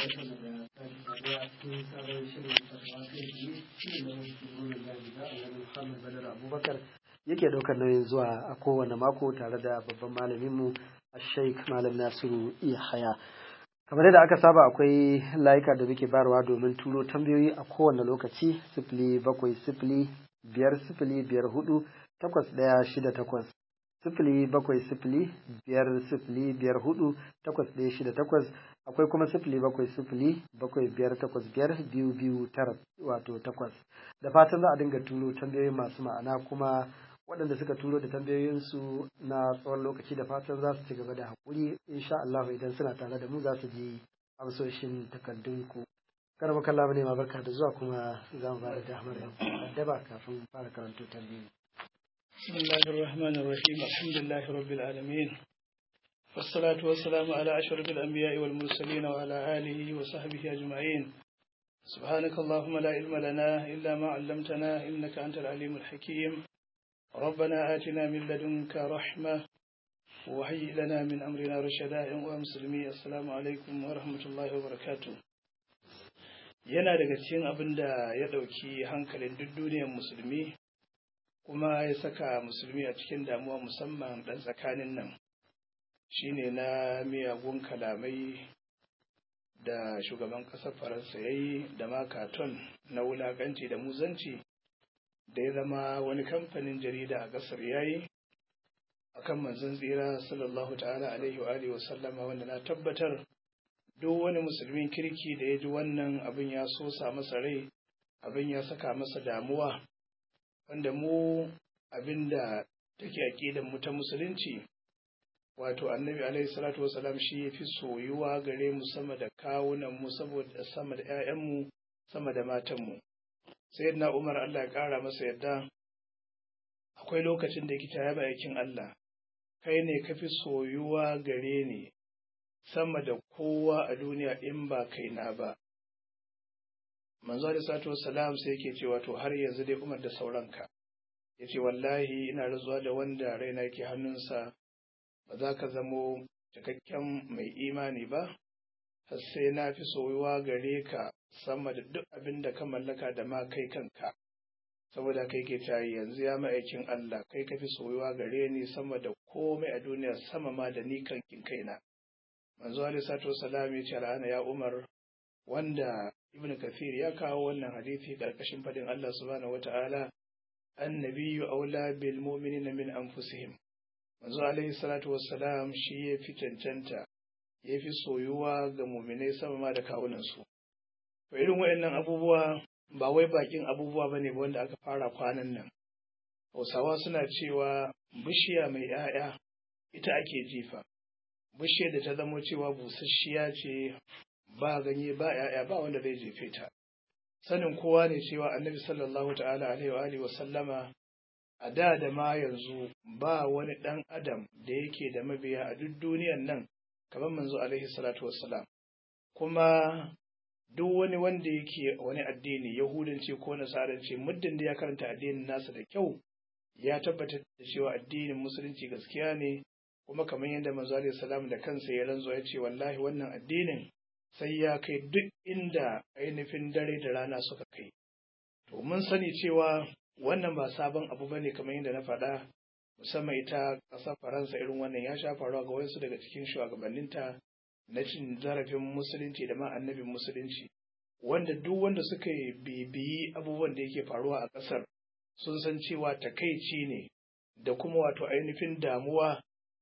barkan da sake saduwa a cikin sabon shirin fatawa kai tsaye shi ne na shugaban jami'a annabi Muhammad Badar Abubakar yake daukar nauyin zuwa a kowane mako tare da babban malaminmu Sheikh Malam Nasiru Yahaya. kamar yadda aka saba akwai layuka da muke bayarwa domin turo tambayoyi a kowane lokaci sifili bakwai sifili biyar sifili biyar hudu takwas ɗaya shida takwas sifili bakwai sifili biyar sifili biyar hudu takwas ɗaya shida takwas akwai kuma sifili bakwai sifili bakwai biyar takwas biyar biyu biyu tara wato takwas da fatan za a dinga turo tambayoyi masu ma'ana kuma waɗanda suka turo da tambayoyinsu na tsawon lokaci da fatan za su ci gaba da haƙuri insha Allah idan suna tare da mu za su ji amsoshin takardunku kar maka Allah ne ma barka da zuwa kuma za mu bada damar addaba kafin fara karanto tambayoyi بسم الله الرحمن الرحيم الحمد لله رب العالمين والصلاة والسلام على أشرف الأنبياء والمرسلين وعلى آله وصحبه أجمعين سبحانك اللهم لا علم لنا إلا ما علمتنا إنك أنت العليم الحكيم ربنا آتنا من لدنك رحمة وهيئ لنا من أمرنا رشدا ومسلمي السلام عليكم ورحمة الله وبركاته yana daga cikin abin da ya ɗauki hankalin duk duniyar musulmi kuma ya saka musulmi a cikin damuwa musamman ɗan tsakanin nan shine na miyagun kalamai da shugaban ƙasar faransa ya yi da makaton na wulaƙanci da muzanci da ya zama wani kamfanin jarida a ƙasar ya yi a kan manzon tsira sallallahu ta'ala alaihi wa alihi wasallama wanda na tabbatar duk wani musulmin kirki da ya ji wannan abin ya sosa masa rai abin ya saka masa damuwa wanda mu abin da take aƙidan mu ta musulunci wato annabi alaihi salatu wasalam shi ya fi soyuwa gare mu sama da kawunan mu saboda sama da 'ya'yanmu sama da matanmu sai na umar Allah ya ƙara masa yadda akwai lokacin da kita ya aikin Allah kai ne ka fi soyuwa gare ni sama da kowa a duniya in ba kai na ba manzo da sato salam sai yake cewa to har yanzu dai umar da sauranka ya ce wallahi ina razuwa da wanda raina yake hannunsa ba za ka zamo cikakken mai imani ba har sai na fi soyuwa gare ka sama da duk abin da ka mallaka da ma kai kanka saboda kai ke tayi yanzu ya ma'aikin Allah kai ka fi soyuwa gare ni sama da komai a duniya sama ma da ni kankin kaina manzo alaihi salatu wasalam ya ce al'ana ya umar wanda ibnu kathir ya kawo wannan hadisi karkashin fadin Allah subhanahu wataala annabiyyu aula bil mu'minina min anfusihim manzo alaihi salatu wassalam shi ya fi cancanta ya fi soyuwa ga muminai sama ma da kawunansu to irin waɗannan abubuwa ba wai bakin abubuwa bane ba wanda aka fara kwanan nan hausawa suna cewa bishiya mai 'ya'ya ita ake jifa bishiyar da ta zamo cewa busasshiya ce ba ganye ba 'ya'ya ba wanda zai jefe ta sanin kowa ne cewa annabi sallallahu ta'ala alaihi wa sallama a da da ma yanzu ba wani ɗan adam da yake da mabiya a duk duniyan nan kamar manzo alaihi salatu wassalam kuma duk wani wanda yake wani addini yahudanci ko nasaranci muddin da ya karanta addinin nasa da kyau ya tabbatar da cewa addinin musulunci gaskiya ne kuma kamar yadda manzo alaihi salam da kansa ya ranzo ya ce wallahi wannan addinin sai ya kai duk inda ainihin dare da rana suka kai to mun sani cewa wannan ba sabon abu bane kamar yadda na faɗa musamman ita ƙasar faransa irin wannan ya sha faruwa ga wasu daga cikin shugabanninta na cin zarafin musulunci da ma annabin musulunci wanda duk wanda suka bibiyi abubuwan da yake faruwa a ƙasar sun san cewa takaici ne da kuma wato ainihin damuwa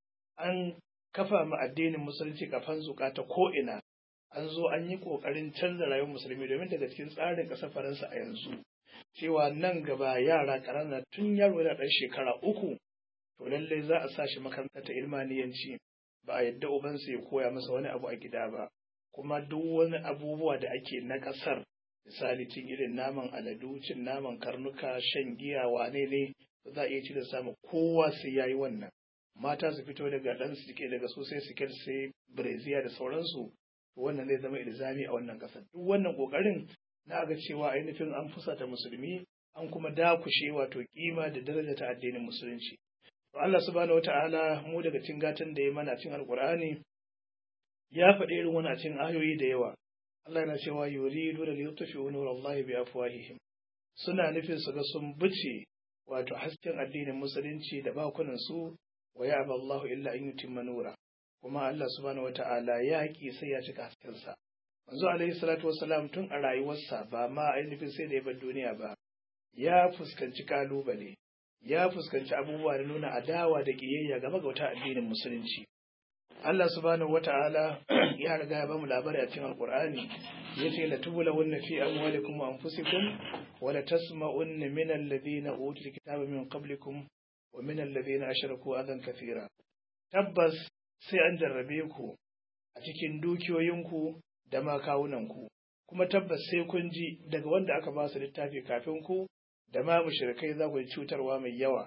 an kafa ma addinin musulunci kafan zuka ta ko'ina an zo an yi ƙoƙarin canza rayuwar musulmi domin daga cikin tsarin ƙasar faransa a yanzu cewa nan gaba yara ƙanana tun yaro yana ɗan shekara uku to lallai za a sa shi makaranta ta ilmaniyanci ba a yadda ubansa ya koya masa wani abu a gida ba kuma duk wani abubuwa da ake na ƙasar misali cin irin naman aladu cin naman karnuka shan giya wane ne ba za a iya ci da samu kowa sai ya yi wannan mata su fito daga ɗan suke daga su sai siket sai breziya da sauransu wannan zai zama ilzami a wannan ƙasar duk wannan ƙoƙarin na ga cewa ainihin an fusata musulmi an kuma dakushe wato kima da daraja ta addinin musulunci to Allah subhanahu wata'ala mu daga cin gatan da ya mana cin alqur'ani ya faɗi irin wani cin ayoyi da yawa Allah yana cewa yuridu da liyutfi'u nurallahi bi afwahihim suna nufin su ga sun bice wato hasken addinin musulunci da bakunan su wa ya'ba Allahu illa an yutimma nura kuma Allah subhanahu wata'ala ya ki sai ya cika hasken sa manzo alaihi salatu wassalam tun a rayuwarsa ba ma ainihin sai da ya bar duniya ba ya fuskanci kalubale ya fuskanci abubuwa da nuna adawa da kiyayya game ga wata addinin musulunci Allah subhanahu wata'ala ya riga ya bamu labari a cikin Alƙur'ani yace la tubulawunna fi amwalikum wa anfusikum wa la tasma'unna min alladhina utul kitaba min qablikum wa min alladhina ashraku adan kathira tabbas sai an jarrabe ku a cikin dukiyoyinku da ma kawunanku kuma tabbas sai kun ji daga wanda aka ba su littafi kafin ku da ma mushrikai za ku ji cutarwa mai yawa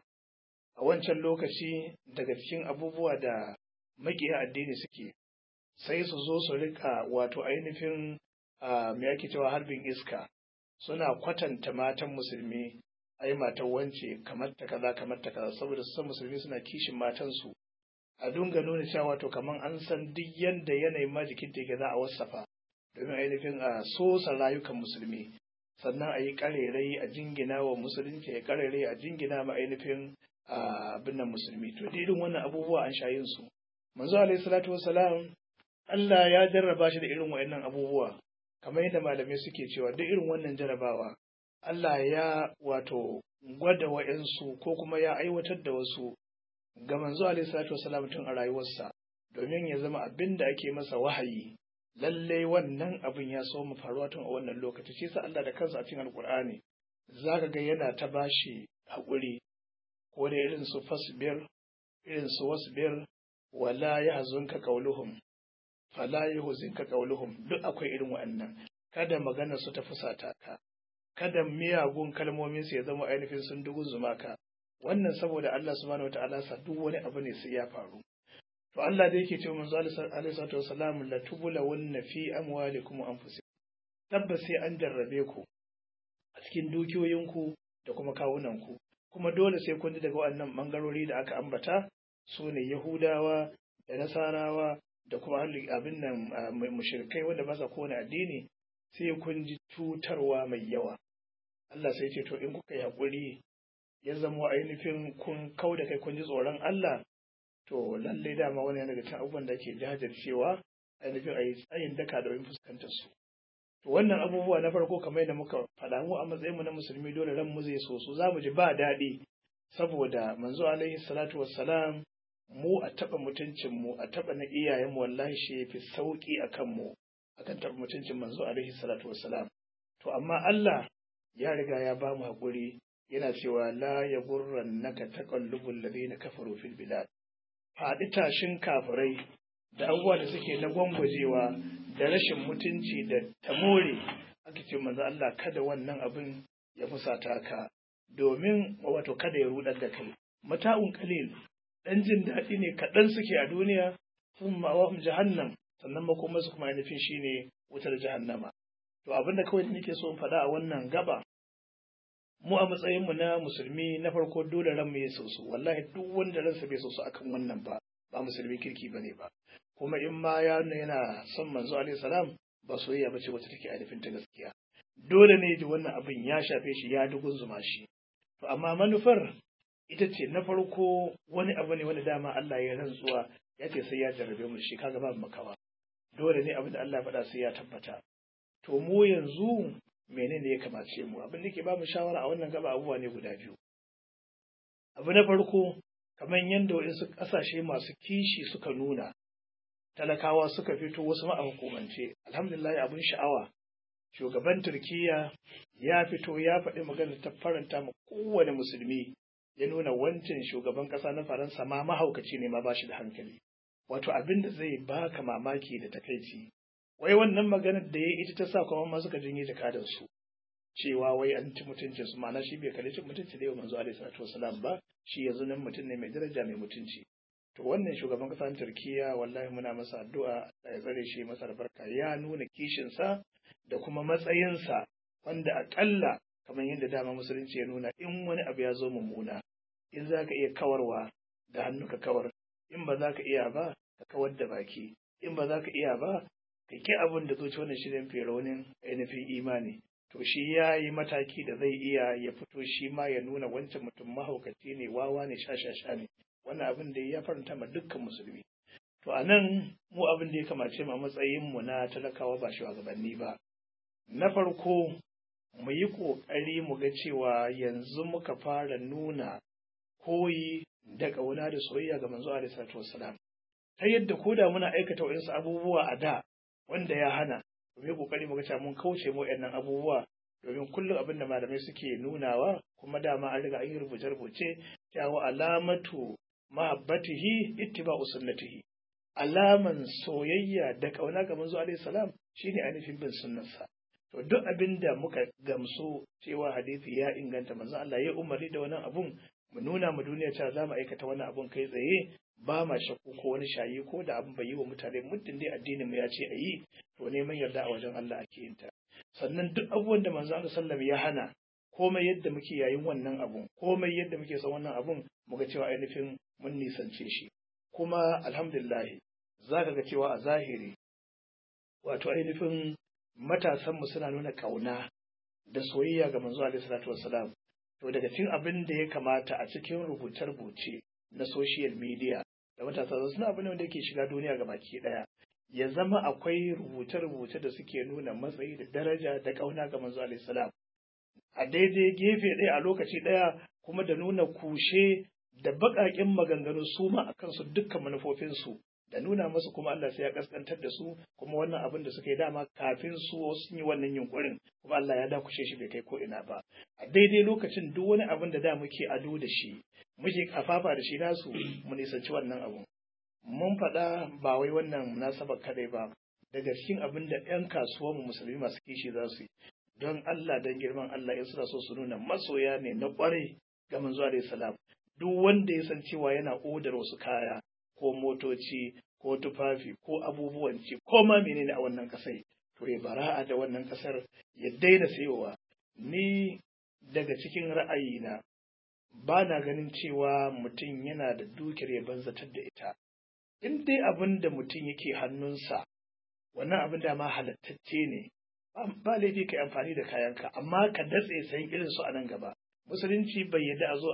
a wancan lokaci daga cikin abubuwa da makiya addini suke sai su zo su rika wato ainihin me ake cewa harbin iska suna kwatanta matan musulmi ai matan wance kamar ta kaza kamar ta kaza saboda su san musulmi suna kishin matansu a dunga nuna cewa wato kamar an san duk yanda yanayin ma jikin ta yake za a wasafa domin ainihin a sosa rayukan musulmi sannan a yi karerai a jingina wa musulunci ya karerai a jingina ma ainihin abin nan musulmi to irin wannan abubuwa an sha yin su manzo alaihi salatu wassalam Allah ya jarraba shi da irin wayannan abubuwa kamar yadda malamai suke cewa duk irin wannan jarrabawa Allah ya wato gwada wayansu ko kuma ya aiwatar da wasu ga manzo alaihi salatu wassalam tun a rayuwarsa domin ya zama abin da ake masa wahayi lalle wannan abin ya so mu faruwa tun a wannan lokaci shi sa Allah da kansa a cikin alkur'ani zaka ga yana ta bashi haƙuri ko da irin su fasbir irin su wasbir wala yahzunka qawluhum fala yahzunka qawluhum duk akwai irin wa'annan kada magana su ta fusata ka kada miyagun kalmomin su ya zama ainihin sun dugun zuma ka wannan saboda Allah subhanahu wataala sa duk wani abu ne sai ya faru to Allah da yake cewa manzo alaihi salatu wasalam la tubula wanna fi amwalikum wa anfusikum tabbas sai an jarrabe ku a cikin dukiyoyinku da kuma kawunanku kuma dole sai kun ji daga waɗannan bangarori da aka ambata su ne Yahudawa da Nasarawa da kuma abin nan mushrikai wanda ba sa kowane addini sai kun ji cutarwa mai yawa Allah sai ce to in kuka yi haƙuri ya zama ainihin kun kau da kai kun ji tsoron Allah to lalle dama wani yana daga cikin abubuwan da ke jajircewa ainihin a yi tsayin daka da wani fuskantar su to wannan abubuwa na farko kamar yadda muka faɗa mu a matsayinmu na musulmi dole ran mu zai so su za mu ji ba daɗi saboda manzo alaihi salatu wassalam mu a taɓa mutuncin mu a taɓa na iyayenmu wallahi shi yafi sauki a kan mu akan taɓa mutuncin manzo alaihi salatu wassalam to amma Allah ya riga ya ba mu haƙuri yana cewa la ya gurran naka taqallubul ladina kafaru fil bilad faɗi tashin kafirai da abubuwa da suke na gwangwajewa da rashin mutunci da tamore aka ce manzo Allah kada wannan abin ya fusata ka domin wato kada ya rudar da kai mata'un qalil dan jin daɗi ne kaɗan suke a duniya sun ma'awahum jahannam sannan makoma su kuma ainihin shine wutar jahannama to abin da kawai nake so in faɗa a wannan gaba mu a matsayinmu na musulmi na farko dole ran mu ya soso wallahi duk wanda ransa bai soso akan wannan ba ba musulmi kirki bane ba kuma in ma ya yana son manzo alaihi salam ba soyayya bace wacce take ainihin ta gaskiya dole ne ji wannan abin ya shafe shi ya dugunzuma shi to amma manufar ita ce na farko wani abu ne wanda dama Allah ya rantsuwa ya ce sai ya jarrabe mu shi kaga babu makawa dole ne abin da Allah ya faɗa sai ya tabbata to mu yanzu menene ya kamace mu abin da ke ba mu shawara a wannan gaba abubuwa ne guda biyu abu na farko kamar yadda waɗansu ƙasashe masu kishi suka nuna talakawa suka fito wasu ma a hukumance alhamdulillah abin sha'awa shugaban turkiya ya fito ya faɗi magana ta faranta ma kowane musulmi ya nuna wancan shugaban ƙasa na faransa ma mahaukaci ne ma ba shi da hankali wato abin da zai baka mamaki da takaici wai wannan maganar da ya ita ta sa kuma ma suka jinye jakadar su cewa wai an ci mutuncin su ma'ana shi bai kalli cin mutunci da yau manzo alaihi salatu wasalam ba shi yanzu nan mutum ne mai daraja mai mutunci to wannan shugaban kasar turkiya wallahi muna masa addu'a ya tsare shi masa albarka ya nuna kishin sa da kuma matsayinsa wanda akalla kamar yadda dama musulunci ya nuna in wani abu ya zo mummuna in za ka iya kawarwa da hannu ka kawar in ba za ka iya ba ka kawar da baki in ba za ka iya ba ka ka ki abin da zuci wannan shirin fi raunin ainihin imani to shi ya yi mataki da zai iya ya fito shi ma ya nuna wancan mutum mahaukaci ne wawa ne shashasha ne wannan abin da ya faranta ma dukkan musulmi to a nan mu abin da ya kamace mu a matsayin mu na talakawa ba shugabanni ba na farko mu yi ƙoƙari mu ga cewa yanzu muka fara nuna koyi da ƙauna da soyayya ga manzo alaihi salatu wassalam ta yadda ko da muna aikata waɗansu abubuwa a da wanda ya hana mu yi ƙoƙari mu ga cewa mun kauce mu waɗannan abubuwa domin kullum abin da malamai suke nunawa kuma dama an riga an yi rubuce-rubuce cewa alamatu mahabbatihi ittiba'u sunnatihi alaman soyayya da ƙauna ga manzo alaihi salam shine ainihin bin sunnarsa to duk abin da muka gamsu cewa hadisi ya inganta manzo Allah ya umarni da wannan abun mu nuna mu duniya cewa za mu aikata wannan abun kai tsaye ba ma shakku ko wani shayi ko da abin bai yi wa mutane muddin dai addinin mu ya ce a yi to neman yarda a wajen Allah ake yin ta sannan duk abubuwan da manzo Allah sallam ya hana komai yadda muke yayin wannan abun komai yadda muke son wannan abun muga cewa ainihin mun nisance shi kuma alhamdulillah za ka ga cewa a zahiri wato ainihin matasanmu suna nuna ƙauna da soyayya ga manzo alaihi salatu wassalam to daga cikin abin da ya kamata a cikin rubuce-rubuce na social media da matasa suna abin wanda yake shiga duniya ga baki daya ya zama akwai rubuce-rubuce da suke nuna matsayi da daraja da ƙauna ga manzo alaihi salam a daidai gefe ɗaya a lokaci ɗaya kuma da nuna kushe da baƙaƙen maganganu su ma akan su dukkan manufofinsu da nuna musu kuma Allah sai ya kaskantar da su kuma wannan abin da suka yi dama kafin su sun yi wannan yunkurin kuma Allah ya dakushe shi bai kai ko ina ba a daidai lokacin duk wani abin da da muke ado da shi muke kafafa da shi nasu mu nisanci wannan abun mun faɗa ba wai wannan munasabar kadai ba daga cikin abin da 'yan kasuwanmu musulmi masu kishi za su yi don Allah don girman Allah in suna so su nuna masoya ne na ƙwarai ga manzo alaihi salam duk wanda ya san cewa yana odar wasu kaya ko motoci ko tufafi ko abubuwan ci ko ma menene a wannan kasai to ya bara'a da wannan kasar ya daina sayowa ni daga cikin ra'ayina ba na ganin cewa mutum yana da dukiyar ya banzatar da ita in dai abin da mutum yake hannunsa wannan abin da ma halattacce ne ba laifi ka amfani da kayanka amma ka datse sayan irin su a nan gaba musulunci bai yadda a zo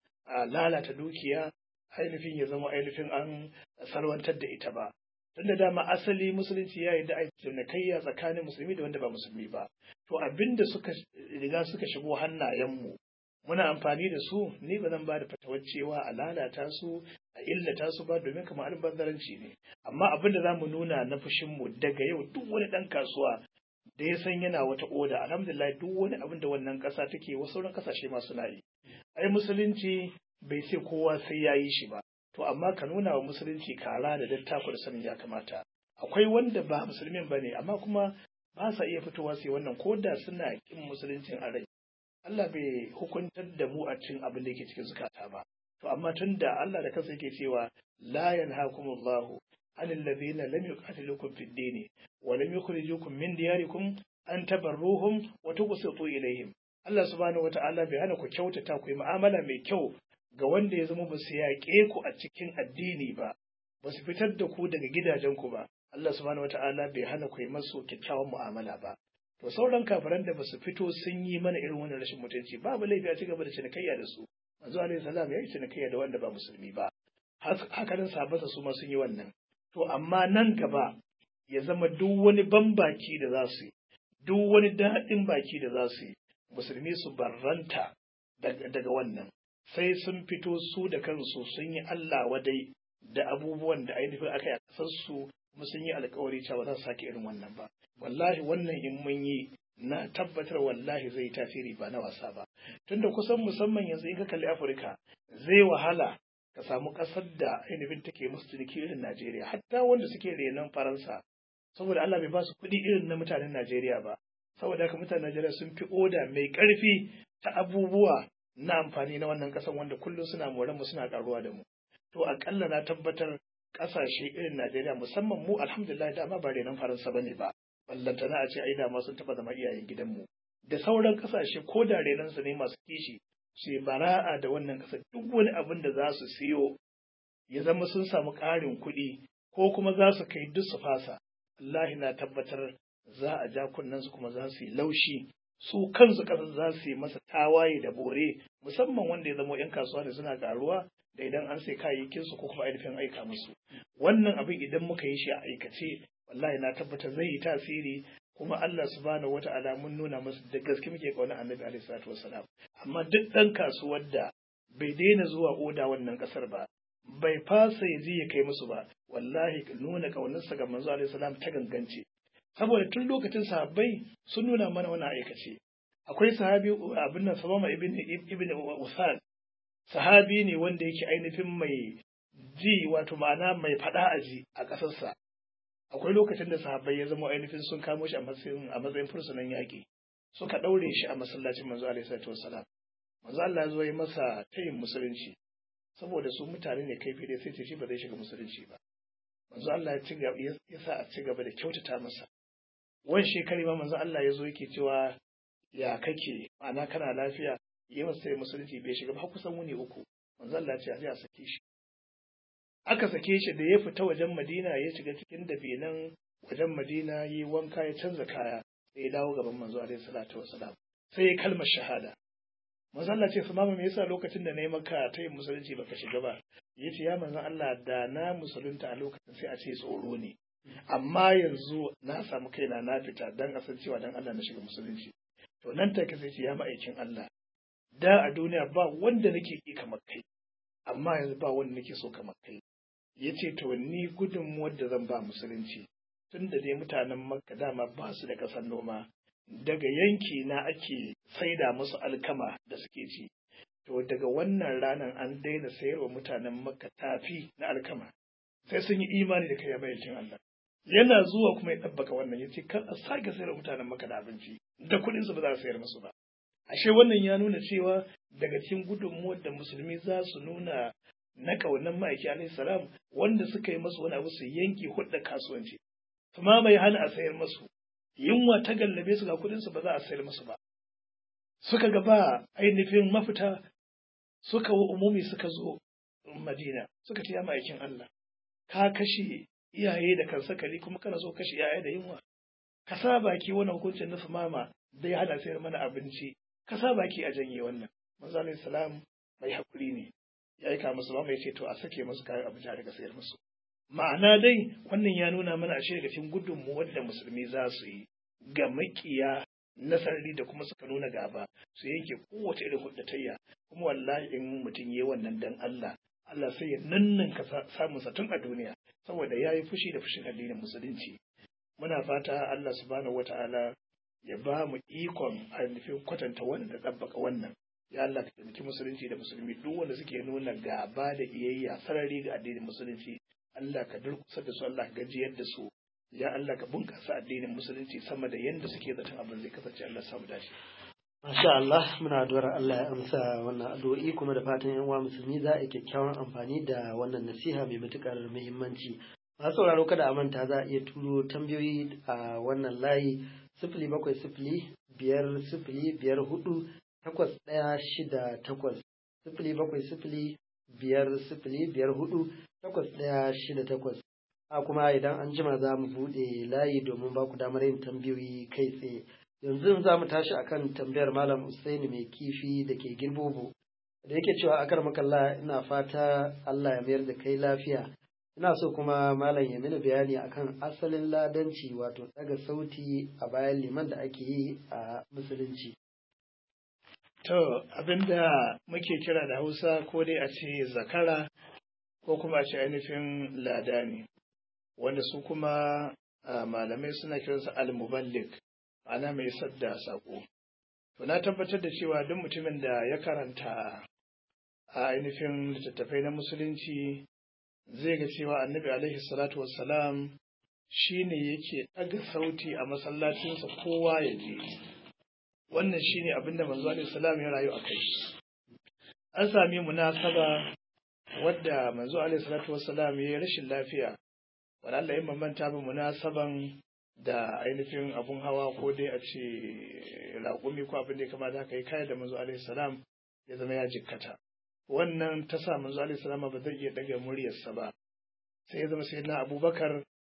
a lalata dukiya ainihin ya zama ainihin an salwantar da ita ba don da dama asali musulunci ya yi da cinikayya tsakanin musulmi da wanda ba musulmi ba to abinda suka riga suka shigo hannayenmu muna amfani da su ni ba zan ba da fatawar cewa a lalata su a illata su ba domin kamar albanzaranci ne amma abin da za mu nuna na fushinmu daga yau duk wani ɗan kasuwa da ya san yana wata oda alhamdulillah duk wani abin da wannan ƙasa take wasu sauran ƙasashe ma suna yi ai musulunci bai ce kowa sai ya yi shi ba to amma ka nuna wa musulunci kara da dattako da sanin ya kamata akwai wanda ba musulmin ba ne amma kuma ba sa iya fitowa sai wannan ko da suna kin musuluncin a rai Allah bai hukuntar da mu a cin abin da yake cikin zukata ba to amma tun da Allah da kansa yake cewa la yanhaakumullahu anil ladhina lam yuqatilukum fid din wa lam yukhrijukum min diyarikum an tabarruhum wa tuqsitu ilayhim Allah subhanahu wata'ala bai hana ku kyautata ku yi mu'amala mai kyau ga wanda ya zama ba su yaƙe ku a cikin addini ba, ba su fitar da ku daga gidajenku ba, Allah subhanahu wata'ala bai hana ku yi masu kyakkyawan mu'amala ba. To sauran kafiran da ba su fito sun yi mana irin wannan rashin mutunci babu laifi a ci gaba da cinikayya da su. Manzo alaihi salam ya yi cinikayya da wanda ba musulmi ba. Haka nan sahabbansa su ma sun yi wannan. To amma nan gaba ya zama duk wani bambaki da za su yi, duk wani daɗin baki da za su yi, musulmi su barranta daga wannan. sai sun fito su da kansu sun yi Allah wadai da abubuwan da ainihin aka yi a ƙasarsu kuma sun yi alkawari cewa za su sake irin wannan ba wallahi wannan in mun yi na tabbatar wallahi zai yi tasiri ba na wasa ba tunda kusan musamman yanzu in ka kalli Afirka zai wahala ka samu ƙasar da ainihin take musu ciniki irin Najeriya hatta wanda suke renon Faransa saboda Allah bai ba su kuɗi irin na mutanen Najeriya ba saboda haka mutanen Najeriya sun fi oda mai ƙarfi ta abubuwa na amfani na wannan ƙasan wanda kullum suna moran mu suna ƙaruwa da mu to aƙalla na tabbatar ƙasashe irin Najeriya musamman mu alhamdulillah dama ba renon Faransa bane ba ballantana a ce ai dama sun taɓa zama iyayen gidanmu da sauran ƙasashe ko da renon su ne masu kishi su bara'a da wannan ƙasa duk wani abin da za su siyo ya zama sun samu ƙarin kuɗi ko kuma za su kai duk su fasa wallahi na tabbatar za a ja kunnen su kuma za su yi laushi su kansu ƙasar za su yi masa tawaye da bore musamman wanda ya zama 'yan kasuwa da suna karuwa da idan an sai kayayyakin su ko kuma ainihin aika musu wannan abin idan muka yi shi a aikace wallahi na tabbatar zai yi tasiri kuma Allah subhanahu wata'ala mun nuna masa da gaske muke kauna annabi alaihi salatu wassalam amma duk dan kasuwar da bai daina zuwa oda wannan kasar ba bai fasa ya je ya kai musu ba wallahi nuna kaunarsa ga manzo alaihi salam ta gangance saboda tun lokacin sahabbai sun nuna mana wani aikace akwai sahabi abin nan sabama ibn ibn usan sahabi ne wanda yake ainihin mai ji wato ma'ana mai fada aji a ƙasarsa akwai lokacin da sahabbai ya zama ainihin sun kamo shi a matsayin a matsayin fursunan yaƙi suka ɗaure shi a masallacin manzo alaihi salatu wassalam manzo Allah ya zo yi masa tayin musulunci saboda su mutane ne kai dai sai ce shi ba zai shiga musulunci ba manzo Allah ya ci ya sa a ci gaba da kyautata masa wani shekari ma manzo Allah ya zo yake cewa ya kake ma'ana kana lafiya yi masa sai musulunci bai shiga ba kusan wuni uku manzo Allah ya ce a je a sake shi aka sake shi da ya fita wajen Madina ya shiga cikin dabinan wajen Madina yi wanka ya canza kaya sai ya dawo gaban manzo alaihi salatu wassalam sai ya kalmar shahada manzo Allah ce mama me yasa lokacin da na yi maka ta yin musulunci baka shiga ba yace ya manzo Allah da na musulunta a lokacin sai a ce tsoro ne amma yanzu na samu kaina na fita dan a san cewa dan Allah na shiga musulunci to nan take sai ce ya ma'aikin Allah da a duniya ba wanda nake ki kamar kai amma yanzu ba wanda nake so kamar kai yace to ni gudunmuwar da zan ba musulunci tun da dai mutanen makka dama ba su da ƙasar noma daga yanki na ake saida musu alkama da suke ci to daga wannan ranar an daina sayarwa mutanen makka tafi na alkama sai sun yi imani da kai bayyacin Allah yana zuwa kuma ya ɗabbaka wannan yace kar a sake sayarwa mutanen makka da abinci da kuɗin su ba za a sayar musu ba ashe wannan ya nuna cewa daga cikin gudunmuwar da musulmi za su nuna na ƙaunar ma'aiki alaihi salam wanda suka yi masu wani abu su yanke hudda kasuwanci su ma bai hana a sayar masu yunwa ta gallabe su ga kudin su ba za a sayar masu ba suka ga ba ainihin mafita suka wa umumi suka zo madina suka ce ya ma'aikin Allah ka kashe iyaye da kan sakali kuma kana so kashe iyaye da yunwa ka sa baki wannan hukuncin na mama bai hana sayar mana abinci ka sa baki a janye wannan manzo alaihi salam mai hakuri ne ya aika musu ba mai ce to a sake musu kayan abinci a daga sayar musu ma'ana dai wannan ya nuna mana ashe daga cikin gudunmuwar da musulmi za su yi ga makiya na sarari da kuma suka nuna gaba su yanke kowace irin huddatayya kuma wallahi in mutum yi wannan dan Allah Allah sai ya nanninka samun sa tun a duniya saboda ya yi fushi da fushin addinin musulunci muna fata Allah subhanahu wata'ala ya ba mu ikon ainihin kwatanta wanda ɗabbaka wannan ya Allah ka taimaki musulunci da musulmi duk wanda suke nuna gaba da iyayya sarari ga addinin musulunci Allah ka durkusa da su Allah ka gajiyar da su ya Allah ka bunkasa addinin musulunci sama da yanda suke zaton abin zai kasance Allah samu dace Masha Allah muna addu'ar Allah ya amsa wannan addu'o'i kuma da fatan yan uwa musulmi za a yi kyakkyawan amfani da wannan nasiha mai matukar muhimmanci. Masu sauraro kada a manta za a iya turo tambayoyi a wannan layi sifili bakwai sifili biyar sifili biyar hudu takwas ɗaya shida takwas sifili bakwai sifili biyar sifili biyar hudu takwas ɗaya shida takwas. A kuma idan an jima za mu buɗe layi domin ba ku damar yin tambayoyi kai tsaye. yanzu za mu tashi akan tambayar malam Usaini mai kifi da ke girbobo da yake cewa akar makalla ina fata Allah ya mayar da kai lafiya ina so kuma malam ya mini bayani akan asalin ladanci wato daga sauti a bayan liman da ake yi a musulunci to abinda muke kira da Hausa ko dai a ce zakara ko kuma a ce ainihin ladani wanda su kuma malamai suna kiransa al-muballigh ana mai sadda saƙo. To na tabbatar da cewa duk mutumin da ya karanta a ainihin littattafai na musulunci zai ga cewa annabi alaihi salatu wassalam shi ne yake ɗaga sauti a masallacinsa kowa ya je. Wannan shi ne abinda manzo alaihi salam ya rayu a kai. An sami munasaba wadda manzo alaihi salatu wassalam ya yi rashin lafiya. Wani Allah ya mamanta ba munasaban da ainihin abun hawa ko dai a ce raƙumi ko abin da ya kamata haka yi kayan da manzo alaihi salam ya zama ya jikkata wannan ta sa manzo alaihi salam ba zai iya daga muryarsa ba sai ya zama sai na abubakar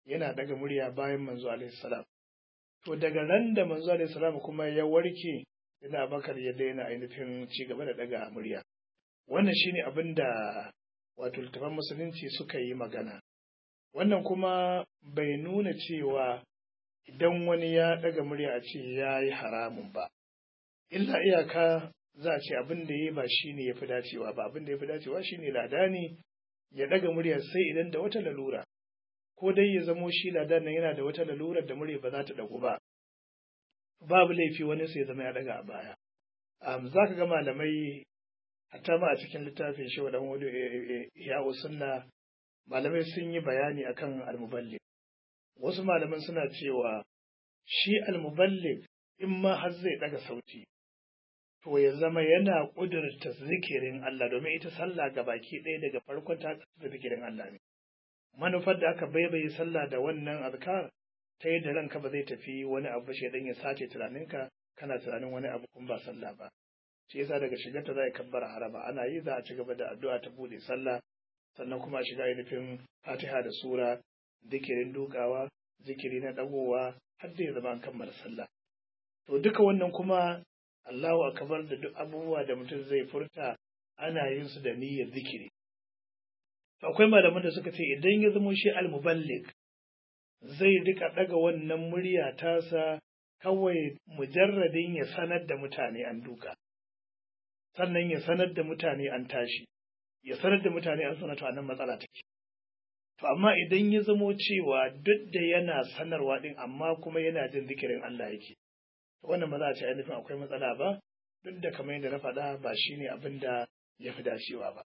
yana daga murya bayan manzo alaihi salam to daga ran da manzo alaihi salam kuma ya warke ina bakar ya daina ainihin ci gaba da daga murya wannan shine abin da wato littafan musulunci suka yi magana wannan kuma bai nuna cewa idan wani ya daga murya a ce ya yi haramun ba illa iyaka za a ce abin da ya ba shi ne ya fi dacewa ba abin da ya fi dacewa shi ne ladani ya daga murya sai idan da wata lalura ko dai ya zamo shi ladan nan yana da wata lalurar da murya ba za ta dagu ba babu laifi wani sai ya zama ya daga a baya za ka ga malamai hatta ma a cikin littafin shi wadan wani ya sunna malamai sun yi bayani akan almuballig wasu malaman suna cewa shi almuballig in ma har zai daga sauti to ya zama yana ƙudurta zikirin Allah domin ita sallah ga baki ɗaya daga farkon ta da zikirin Allah ne manufar da aka baibaye sallah da wannan azkar ta yadda ranka ba zai tafi wani abu shaidan ya sace tunaninka kana tunanin wani abu kun ba sallah ba shi yasa daga shigarta za a kabbara haraba ana yi za a ci gaba da addu'a ta bude sallah sannan kuma a shiga ainihin fatiha da sura zikirin dukawa zikiri na dagowa har da ya zama an kammala sallah to duka wannan kuma Allahu akbar da duk abubuwa da mutum zai furta ana yin su da niyyar zikiri to akwai malaman da suka ce idan ya zama shi al-muballigh zai rika daga wannan murya tasa kawai mujarradin ya sanar da mutane an duka sannan ya sanar da mutane an tashi ya sanar da mutane an sanata nan matsala take to amma idan ya zamo cewa duk da yana sanarwa din amma kuma yana jin zikirin Allah yake to wannan ba za a ce ainihin akwai matsala ba duk da kamar yadda na faɗa ba shine abin da ya fi dacewa ba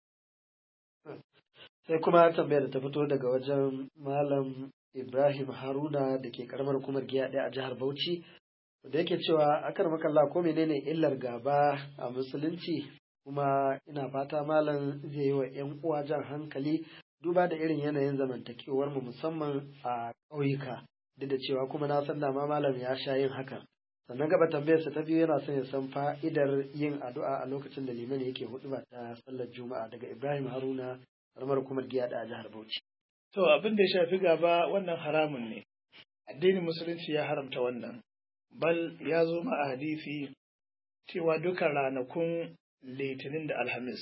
sai kuma tambayar da ta fito daga wajen malam Ibrahim Haruna da ke karamar hukumar giya ɗaya a jihar Bauchi da yake cewa akar makalla ko menene illar gaba a musulunci kuma ina fata malam zai yi wa 'yan uwa jan hankali duba da irin yanayin zamantakewar mu musamman a ƙauyuka duk da cewa kuma na san dama malam ya sha yin hakan sannan gaba tambayarsa ta biyu yana son ya san fa'idar yin addu'a a lokacin da liman yake huɗuba ta sallar juma'a daga Ibrahim Haruna karamar hukumar giya ɗaya a jihar Bauchi To abin da ya shafi gaba wannan haramun ne. Addinin Musulunci ya haramta wannan. Bal ya zo ma a hadisi cewa duka ranakun Litinin da Alhamis.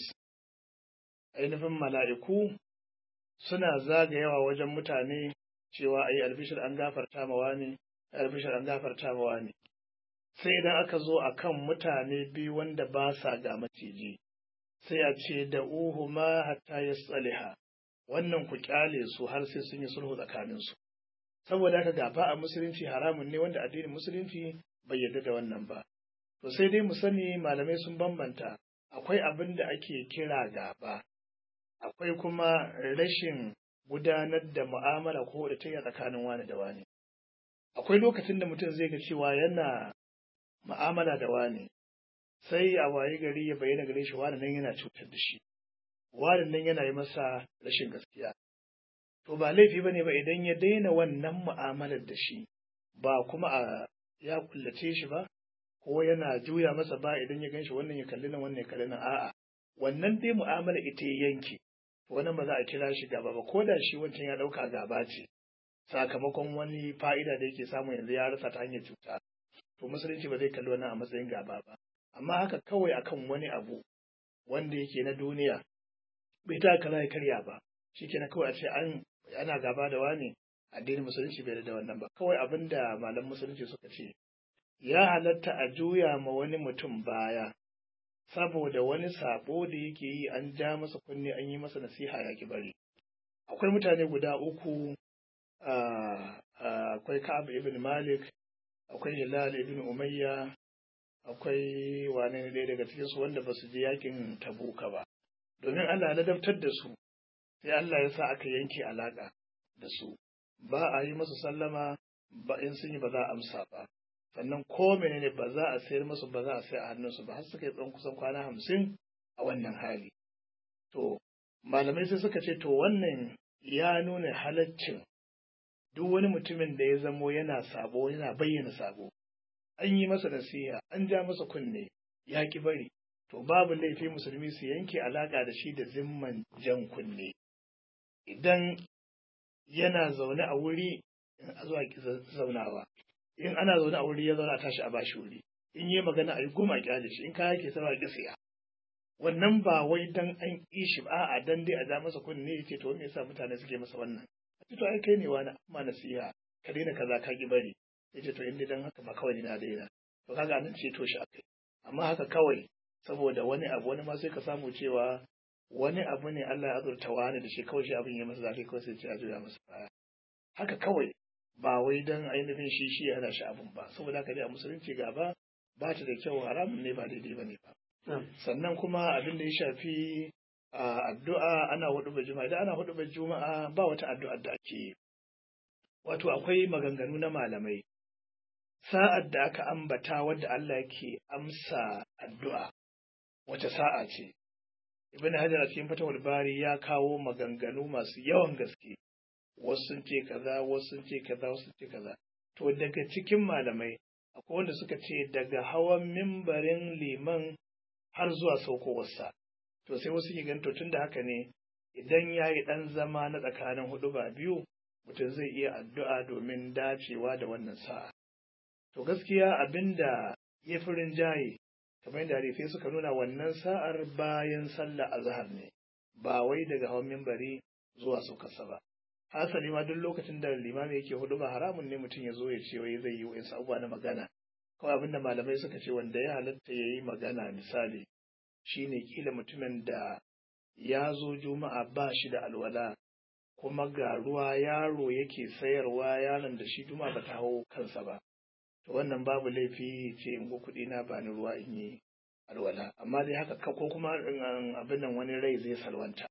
Ainihin mala'iku suna zagayawa wajen mutane cewa a yi albishir an gafarta mawa ne, albishir an gafarta mawa ne. Sai idan aka zo a kan mutane biyu wanda ba sa ga maciji, sai a ce da uhu ma hatta ya tsaliha. wannan ku kyale su har sai sun yi sulhu tsakaninsu saboda haka gaba a musulunci haramun ne wanda addinin musulunci bai yarda da wannan ba to sai dai mu sani malamai sun bambanta akwai abin da ake kira gaba akwai kuma rashin gudanar da mu'amala ko da ta tsakanin wani da wani akwai lokacin da mutum zai ga cewa yana mu'amala da wani sai a waye gari ya bayyana gare shi wani nan yana cutar da shi warin nan yana yi masa rashin gaskiya. To ba laifi ba ne ba idan ya daina wannan mu'amalar da shi, ba kuma a ya kullace shi ba, ko yana juya masa ba idan ya ganshi wannan ya kalli nan wannan ya kalli nan a'a. Wannan dai mu'amala ita ya yanke, wannan ba za a kira shi gaba ba, ko da shi wancan ya ɗauka gaba ce, sakamakon wani fa'ida da yake samu yanzu ya rasa ta hanyar cuta. To musulunci ba zai kalli wannan a matsayin gaba ba. Amma haka kawai akan wani abu wanda yake na duniya bai ta kaza ya karya ba shi kenan kawai a ce an ana gaba da wani addinin musulunci bai da wannan ba kawai abin da malam musulunci suka ce ya halatta a juya ma wani mutum baya saboda wani sabo da yake yi an ja masa kunne an yi masa nasiha ya ki bari akwai mutane guda uku akwai Ka'ab ibn Malik akwai Hilal ibn Umayya akwai wane ne ɗaya daga cikinsu wanda ba su je yakin Tabuka ba domin Allah ya ladabtar da su sai Allah ya sa aka yanke alaƙa da su ba a yi musu sallama ba in sun yi ba za a amsa ba sannan ko menene ba za a sayar musu ba za a sayar a hannunsu ba har suka yi tsawon kusan kwana hamsin a wannan hali to malamai sai suka ce to wannan ya nuna halaccin duk wani mutumin da ya zamo yana sabo yana bayyana sabo an yi masa nasiha an ja masa kunne ya ki bari to babu laifi musulmi su yanke alaƙa da shi da zimman jan kunne idan yana zaune a wuri a zuwa ki zaunawa in ana zaune a wuri ya zauna a tashi a bashi wuri in yi magana a yi goma kyale shi in kaya ke sama ki siya wannan ba wai dan an ƙi shi ba a'a dan dai a ja masa kunne ya ce to me yasa mutane suke masa wannan a ce to ai kai ne wani amma nasiha ka daina kaza ka ki bari ya ce to in dai dan haka ba kawai na daina to kaga nan ce to shi akai amma haka kawai saboda wani abu wani ma sai ka samu cewa wani abu ne Allah ya azurta wani da shi kawai shi abin ya masa zafi kawai sai ce a juya masa baya haka kawai ba wai dan ainihin shi shi ya hana shi abin ba saboda haka dai a musulunci gaba ba ta da kyau haramun ne ba daidai ba ne ba sannan kuma abin da ya shafi addu'a ana hudu juma'a idan ana hudu juma'a ba wata addu'a da ake yi wato akwai maganganu na malamai sa'ad da aka ambata wadda Allah ke amsa addu'a wace sa'a ce ibn hajar a cikin fatawul bari ya kawo maganganu masu yawan gaske wasu sun ce kaza wasu sun ce kaza wasu sun ce kaza to daga cikin malamai akwai wanda suka ce daga hawan mimbarin liman har zuwa saukowarsa to sai wasu ke to tun da haka ne idan ya yi ɗan zama na tsakanin hudu ba biyu mutum zai iya addu'a domin dacewa da wannan sa'a to gaskiya abin da ya fi rinjaye kamar yadda hadisai suka nuna wannan sa'ar bayan sallah azhar ne ba wai daga hawan mimbari zuwa saukarsa ba hasali ma duk lokacin da limami yake hudu ba haramun ne mutum ya zo ya ce wai zai yi wa'in abubuwa na magana kawai abinda malamai suka ce wanda ya halatta ya yi magana misali shine kila mutumin da ya zo juma'a ba shi da alwala kuma ga ruwa yaro yake sayarwa yaron da shi juma'a ba ta hau kansa ba to wannan babu laifi ce in go kuɗi na bani ruwa in yi alwala amma dai haka ko kuma abin nan wani rai zai salwanta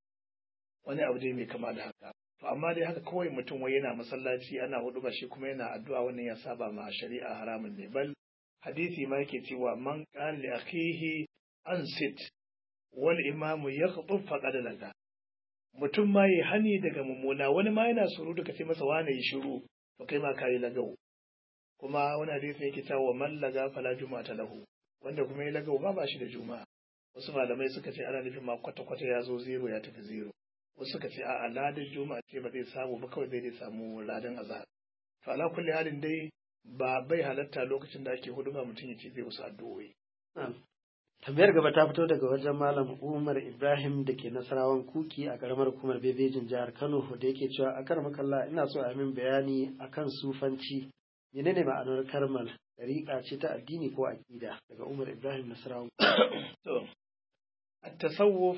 wani abu dai mai kama da haka to amma dai haka kawai mutum wai yana masallaci ana hudu ba shi kuma yana addu'a wannan ya saba ma shari'a haramun ne bal hadisi ma yake cewa man qala li akhihi ansit wal imamu yakhtub faqad laga mutum ma yi hani daga mummuna wani ma yana surutu ka ce masa wane yi shiru to kai ma kai lagau kuma wani hadisi yake cewa man laga fala juma'ata lahu wanda kuma ya lagau ma ba shi da juma'a wasu malamai suka ce ana nufin ma kwata-kwata ya zo zero ya tafi zero wasu suka ce a'a ladan juma'a ce ba zai samu ba kawai zai dai samu ladan azhar to ala kulli halin dai ba bai halatta lokacin da ake huduma mutum ya ce zai wasu addu'o'i tambayar gaba ta fito daga wajen malam umar ibrahim da ke nasarawan kuki a karamar hukumar bebejin jihar kano da yake cewa a kar makalla ina so a min bayani akan sufanci menene ma'anar karmal dariƙa ce ta addini ko aƙida daga umar ibrahim nasarawan to at-tasawuf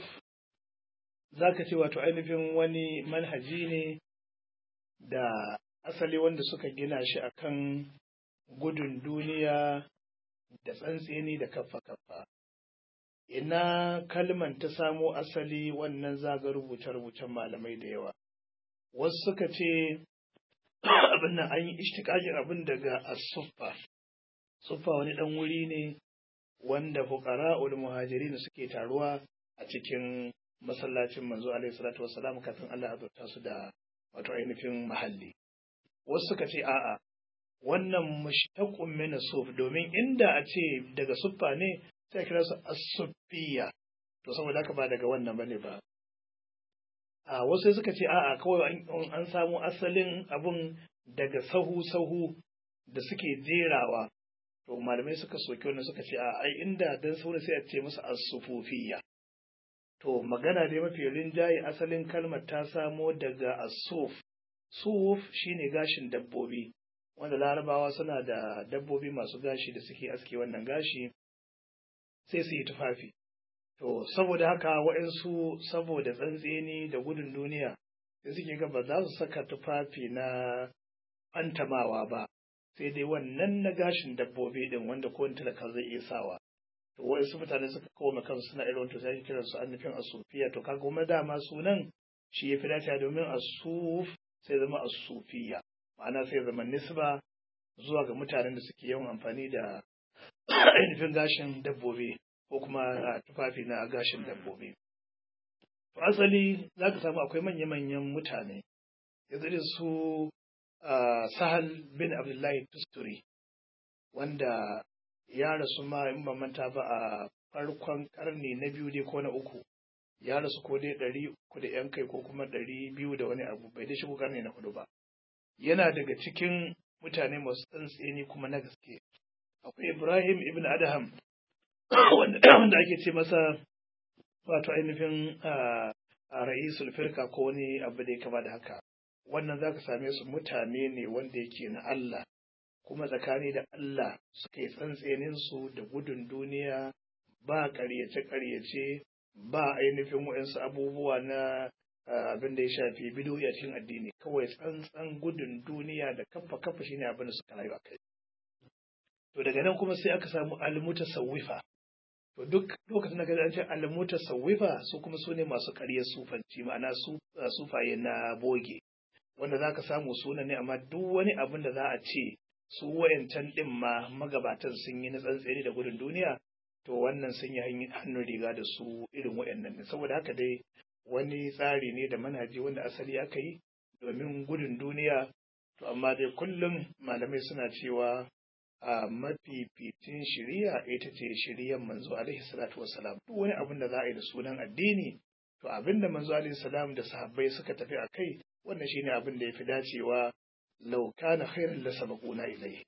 zaka ce wato ainihin wani manhaji ne da asali wanda suka gina shi akan gudun duniya da tsantseni da kaffa-kaffa ina kalman ta samo asali wannan zaga rubuce-rubucen malamai da yawa wasu suka ce abin nan an yi ishtiƙaƙin abin daga asuffa suffa wani ɗan wuri ne wanda fuqara'ul muhajirin suke taruwa a cikin masallacin manzo alaihi salatu wassalam kafin Allah ya azurta su da wato ainihin mahalli wasu suka ce a'a wannan mushtaqun min suf domin inda a ce daga suffa ne sai kira su as-suffiya to saboda haka ba daga wannan bane ba a wasu suka ce a'a kawai an samu asalin abun daga sahu sahu da suke jerawa to malamai suka soki wannan suka ce a ai inda dan sauri sai a ce musu as-sufufiyya to magana dai mafi rinjaye asalin kalmar ta samo daga as-suf suf shine gashin dabbobi wanda larabawa suna da dabbobi masu gashi da suke aske wannan gashi sai su yi tufafi to saboda haka waɗansu saboda tsantseni da gudun duniya sai suke ga ba za su saka tufafi na fantamawa ba sai dai wannan na gashin dabbobi din wanda ko talaka zai iya sawa to waɗansu mutane suka koma kansu suna irin to sai kiran su annufin asufiya to kaga kuma dama sunan shi ya fi dacewa domin asuf sai zama asufiya ma'ana sai zama nisba zuwa ga mutanen da suke yawan amfani da ainihin gashin dabbobi ko kuma tufafi na gashin dabbobi. To asali za ka samu akwai manya-manyan mutane, yanzu su Sahal bin Abdullahi Tusturi, wanda ya rasu ma in ban manta ba a farkon karni na biyu dai ko na uku, ya rasu ko dai ɗari uku da yan kai ko kuma ɗari biyu da wani abu bai da shigo karni na hudu ba yana daga cikin mutane masu tsantseni kuma na gaske akwai ibrahim ibn adham wanda ake ce masa wato ainihin a ra'isul firka ko wani abu da ya kama da haka wannan zaka same su mutane ne wanda yake na Allah kuma tsakani da Allah suka yi tsantsenin su da gudun duniya ba ƙaryace-ƙaryace ba ainihin waɗansu abubuwa na abin da ya shafi bidoyi a cikin addini kawai tsantsan gudun duniya da kafa kafa shine abin da suka rayu a kai to daga nan kuma sai aka samu almuta sawifa to duk lokacin da an ce almuta sawifa su kuma su ne masu ƙaryar sufanci ma'ana sufaye na boge wanda za ka samu suna ne amma duk wani abin da za a ce su wayancan ɗin ma magabatan sun yi na tsantseni da gudun duniya to wannan sun yi hannun riga da su irin wayannan ne saboda haka dai wani tsari ne da manhaji wanda asali aka yi domin gudun duniya to amma dai kullum malamai suna cewa a mafificin shiriya ita ce shiriyan manzo alaihi salatu wassalam duk wani abin da za a yi da sunan addini to abin da manzo alaihi salam da sahabbai suka tafi a kai wannan shine abin da ya fi dacewa lau kana khairan la sabaquna ilayhi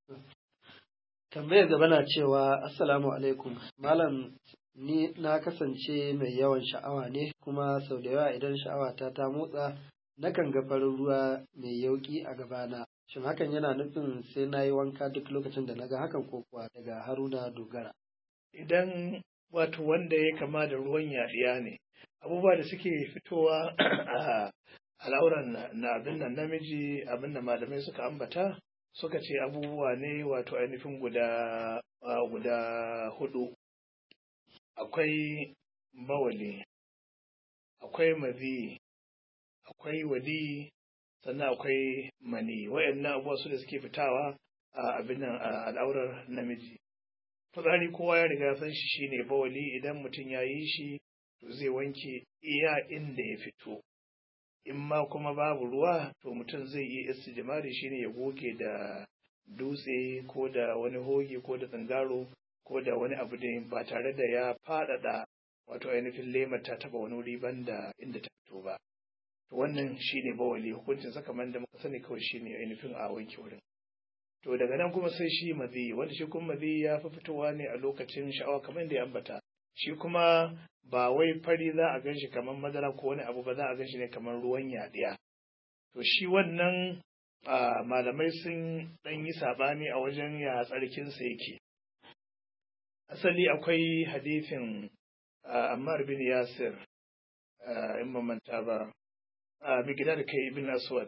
tambayar gaba na cewa assalamu alaikum malam ni na kasance mai yawan sha'awa ne kuma sau da yawa idan sha'awa ta ta motsa nakan ga farin ruwa mai yauki a gabana shin hakan yana nufin sai na yi wanka duk lokacin da na ga hakan ko kuwa daga haruna dogara idan wato wanda ya kama da ruwan yaɗiya ne abubuwa da suke fitowa a al'auran na abin nan namiji abin da malamai suka ambata suka ce abubuwa ne wato ainihin guda guda hudu akwai bawali akwai mazi akwai wadi sannan akwai mani wayannan abubuwa su da suke fitawa a abin nan al'aurar namiji fitsari kowa ya riga san shi shine bawali idan mutum ya yi shi to zai wanke iya inda ya fito in ma kuma babu ruwa to mutum zai iya istijmari shine ya goge da dutse ko da wani hoge ko da tsangaro ko da wani abu da ba tare da ya faɗaɗa wato ainihin lemar ta taba wani wuri banda inda ta fito ba to wannan shine bawali hukuncin sa kamar da muka sani kawai shine ainihin a wanke wurin to daga nan kuma sai shi mazi wanda shi kuma mazi ya fi fitowa ne a lokacin sha'awa kamar da ya ambata shi kuma ba wai fari za a gan shi kamar madara ko wani abu ba za a gan shi ne kamar ruwan yaɗiya to shi wannan malamai sun ɗan yi saɓani a wajen ya tsarkinsa yake asali akwai hadithin ammar bin yasir in manta ba migdad kai ibn aswad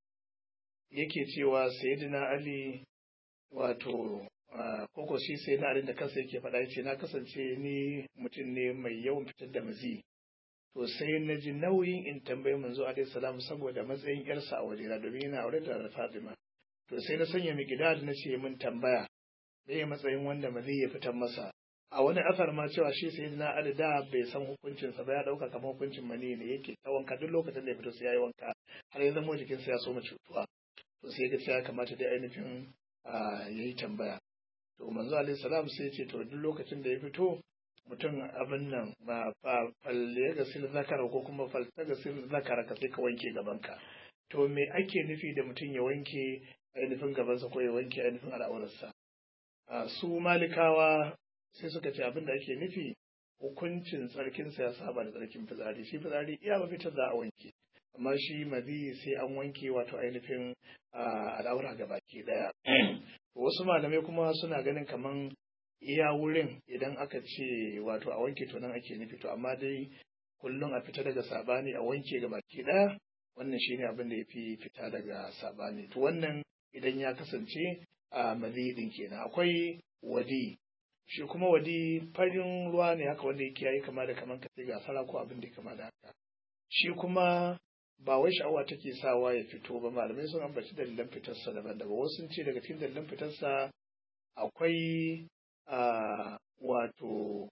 yake cewa sayyidina ali wato koko shi sai na da kansa yake faɗa yace na kasance ni mutum ne mai yawan fitar da mazi to sai na ji nauyin in tambayi manzo alaihi salam saboda matsayin yarsa a wajena domin yana aure da Fatima to sai na sanya migdad na ce min tambaya me matsayin wanda mazi ya fitar masa a wani asar ma cewa shi sai na ali da bai san hukuncinsa ba ya dauka kamar hukuncin mani ne yake ta wanka duk lokacin da ya fito sai ya yi wanka har ya zama jikinsa ya soma cutuwa to sai ga ya kamata dai ainihin ya yi tambaya to manzo alaihi salam sai ce to duk lokacin da ya fito mutum abin nan ba falle ga sil zakara ko kuma falta ga sil zakara ka sai ka wanke gabanka to me ake nufi da mutum ya wanke ainihin gabansa ko ya wanke ainihin al'aurarsa su malikawa sai suka ce abin da ake nufi hukuncin tsarkinsa ya saba da tsarkin fitsari shi fitsari iya mafitar za a wanke amma shi mazi sai an wanke wato ainihin al'aura ga baki daya wasu malamai kuma suna ganin kaman iya wurin idan aka ce wato a wanke to nan ake nufi to amma dai kullum a fita daga sabani a wanke ga baki daya wannan shine abin da ya fi fita daga sabani to wannan idan ya kasance a mazi din kenan akwai wadi shi kuma wadi farin ruwa ne haka wanda yake yayi kama da kaman ka ga fara ko abin da kama da haka shi kuma ba wai sha'awa take sawa ya fito ba malamai sun ambaci dalilan fitarsa daban-daban wasu sun ce daga cikin dalilan fitarsa akwai wato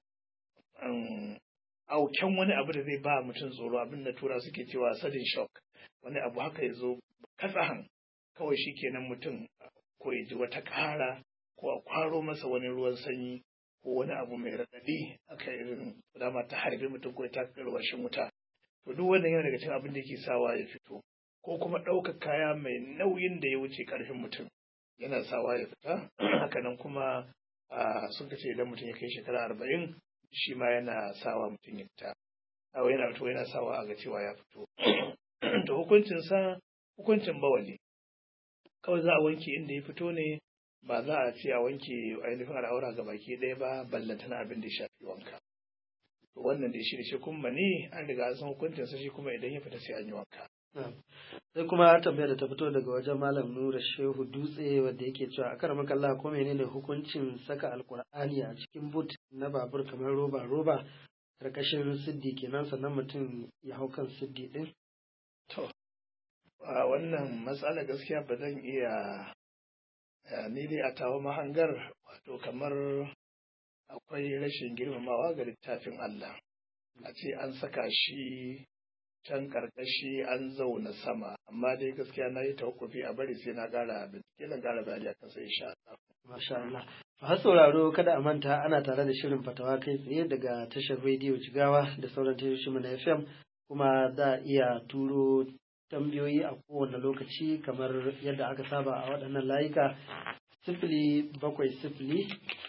auken wani abu da zai ba mutum tsoro abin da tura suke cewa sudden shock wani abu haka ya zo katsahan kawai shi kenan mutum ko ya ji wata ƙara ko a kwaro masa wani ruwan sanyi ko wani abu mai raɗaɗi aka irin dama ta harbe mutum ko ta karwashin wuta to duk wannan yana daga cikin abin da yake sawa ya fito ko kuma ɗaukar kaya mai nauyin da ya wuce ƙarfin mutum yana sawa ya fita hakanan kuma sun ce idan mutum ya kai shekara arba'in shi ma yana sawa mutum ya fita awa yana fito yana sawa a ga cewa ya fito to hukuncin sa hukuncin bawali kawai za a wanke inda ya fito ne ba za a ce a wanke ainihin al'aura ga baki ɗaya ba ballantana abin da ya shafi wanka to wannan da shi da shi kuma ne an riga an san hukuncin sa shi kuma idan ya fita sai an yi wanka sai kuma tambayar da ta fito daga wajen malam nura shehu dutse wanda yake cewa a karamar kalla ko menene hukuncin saka alkur'ani a cikin but na babur kamar roba roba karkashin siddi kenan sannan mutum ya hau kan siddi din to a wannan matsala gaskiya ba zan iya ni dai a tawo mahangar wato kamar akwai rashin girmamawa ga littafin Allah a ce an saka shi can karkashi an zauna sama amma dai gaskiya na yi tawakkufi a bari sai na gara bincike na gara bayani akan sai insha Allah masha Allah har sauraro kada a manta ana tare da shirin fatawa kai tsaye daga tashar rediyo Jigawa da sauran tashoshin na FM kuma za a iya turo tambayoyi a kowane lokaci kamar yadda aka saba a waɗannan layuka sifili bakwai sifili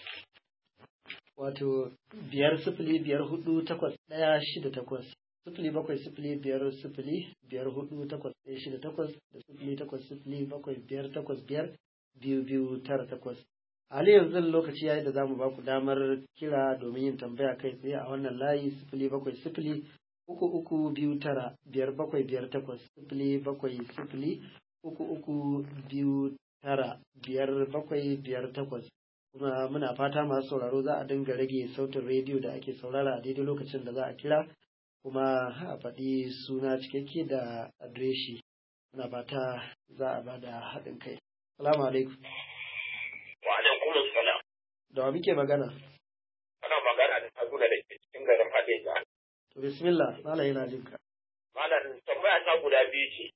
wato biyar sifili biyar hudu takwas ɗaya shida takwas sifili bakwai sifili biyar sifili biyar hudu takwas ɗaya shida takwas da sifili takwas sifili bakwai biyar takwas biyar biyu biyu tara takwas hali yanzu lokaci yayi da zamu ba ku damar kira domin yin tambaya kai tsaye a wannan layi sifili bakwai sifili uku uku biyu tara biyar bakwai biyar takwas sifili bakwai sifili uku uku biyu tara biyar bakwai biyar takwas kuma muna fata masu sauraro za a dinga rage sautin rediyo da ake saurara a daidai lokacin da za a kira kuma a faɗi suna cikakke da adireshi muna fata za a bada haɗin kai salamu alaikum wa alaikum salam da wa muke magana ana magana da Haruna da ke cikin garin Hadeja to bismillah malam yana jin ka malam tambaya ta guda biyu ce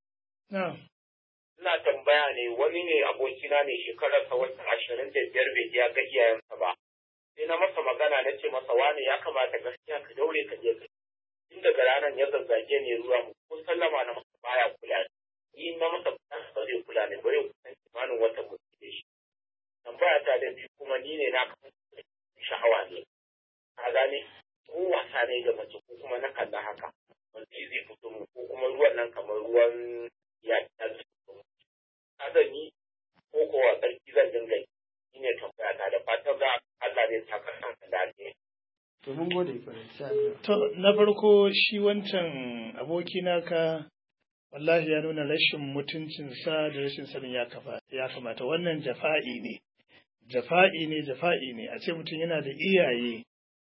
ina tambaya ne wani ne abokina ne shekararsa wata ashirin da biyar bai ya ga iyayensa ba sai na masa magana na ce masa wani ya kamata gaskiya ka daure ka je ka tun daga ranar ya zazzage ne ruwa mu ko sallama na masa baya kula ni na masa ba zai kula ne ba yau kusan kimanin wata mutum da shi tambaya ta da biyu kuma ni ne na kasance sha'awa ne ka gane ko wasa ne da mace ko kuma na kalla haka wanda zai fito mu ko kuma ruwan nan kamar ruwan ya ta zai fito mu ka zan yi ko kowa tsarki zan dinga yi shi ne tambaya ta da fatan za Allah ne ta kasan ka dace to mun gode kwarai sai Allah To, na farko shi wancan aboki naka wallahi ya nuna rashin mutuncinsa da rashin sanin ya kafa ya kamata wannan jafa'i ne jafa'i ne jafa'i ne a ce mutum yana da iyaye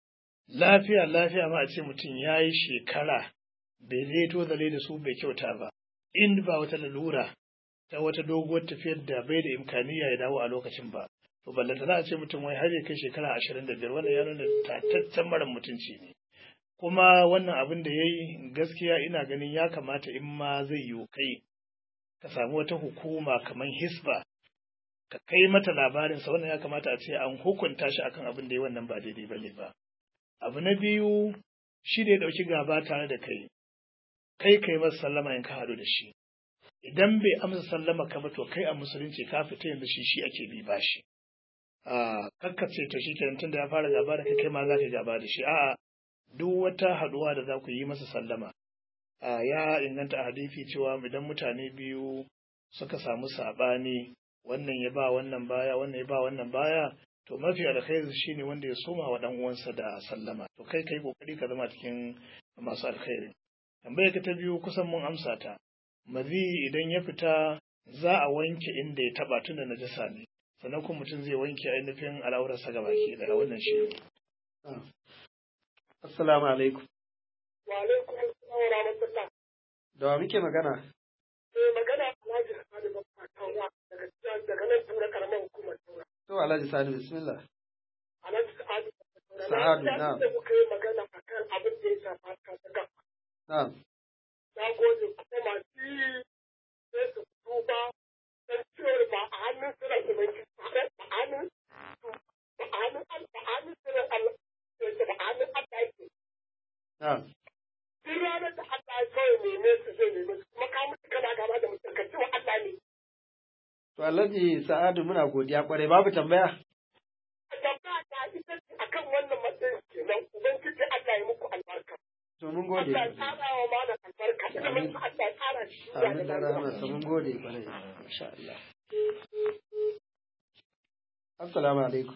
lafiya lafiya ma a ce mutum ya yi shekara bai zai tozale da su bai kyauta ba in ba wata lalura ta wata doguwar tafiyar da bai da imkaniya ya dawo a lokacin ba to ballanta za a ce mutum wai har ya kai shekara ashirin da biyar wannan ya nuna tataccen mara mutunci ne kuma wannan abin da ya yi gaskiya ina ganin ya kamata in ma zai yi kai ka samu wata hukuma kamar hisba ka kai mata labarinsa wannan ya kamata a ce an hukunta shi akan abin da ya wannan ba daidai ba ne ba abu na biyu shi da ya ɗauki gaba tare da kai kai kai masa sallama in ka haɗu da shi idan bai amsa sallama ka ba to kai a musulunci ka fita yanzu shi shi ake bi bashi a kakkace to shi kenan tunda ya fara gaba da kai kai ma za ka gaba da shi a'a duk wata haɗuwa da za ku yi masa sallama a ya inganta a hadisi cewa idan mutane biyu suka samu saɓani wannan ya ba wannan baya wannan ya ba wannan baya to mafi alkhairi shine wanda ya soma wa dan uwansa da sallama to kai kai kokari ka zama cikin masu alkhairi tambayar ka ta biyu kusan mun amsa ta mazi idan ya fita za a wanke inda ya taba tun da najasa ne sannan kuma mutum zai wanke ainihin al'aurarsa gaba ke daga wannan shi assalamu alaikum Wa alaikum assalam wa rahmatullah. da wa muke magana Eh magana Alhaji Sani Babba Taura daga daga nan tura karamar hukumar Taura. to alhaji sani bismillah Alhaji Sa'adu Babba Taura. Sa'adu, Na na'am. ji da kuka yi magana akan abin da ya shafa ka ta gaba. na'am Na gode kuma masu yi sai su duba dan cewar ba a hannun su da zumunci ba a hannun ba a hannun ba a hannun su da Duk ranar da Allah ya kawai neme su zai neme su kuma ka mutu kana gaba da mutum ka wa Allah ne. To Alhaji Sa'adu muna godiya kwarai babu tambaya. Tambaya ta ita ce akan wannan matsayin kenan Ubangiji Allah ya muku albarka. To mun gode. Allah ya tsara wa malam albarka. Ilimin Allah ya tsara shi. Amin da rahama mun gode kwarai. Masha Allah. Assalamu alaikum.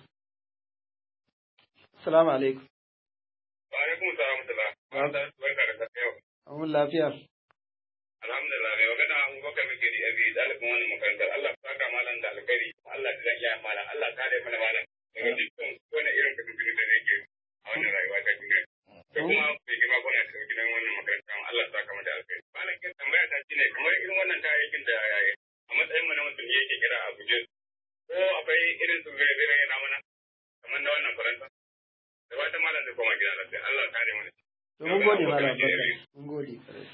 Assalamu alaikum. Wa alaikum salam da Barka da safiya yau. Amun lafiya. Alhamdulillah mai magana Abubakar Mikiri Abi dalibin wannan makarantar Allah ya saka malam da alkhairi Allah ya zaki ya malam Allah ta da mana malam daga dukkan wani irin kudin da yake a wannan rayuwa ta duniya. Da kuma bai gima kuna da gidan wannan makaranta Allah ya saka da alkhairi. Malam kin tambaya ta shine kamar irin wannan kayayyakin da a matsayin mu na mutum yake kira a guje ko akwai irin su zai zai yana mana kamar na wannan faranta. Da wata malam zai koma gida lafiya Allah ya kare mana. To mun gode malam Bakar. Mun gode.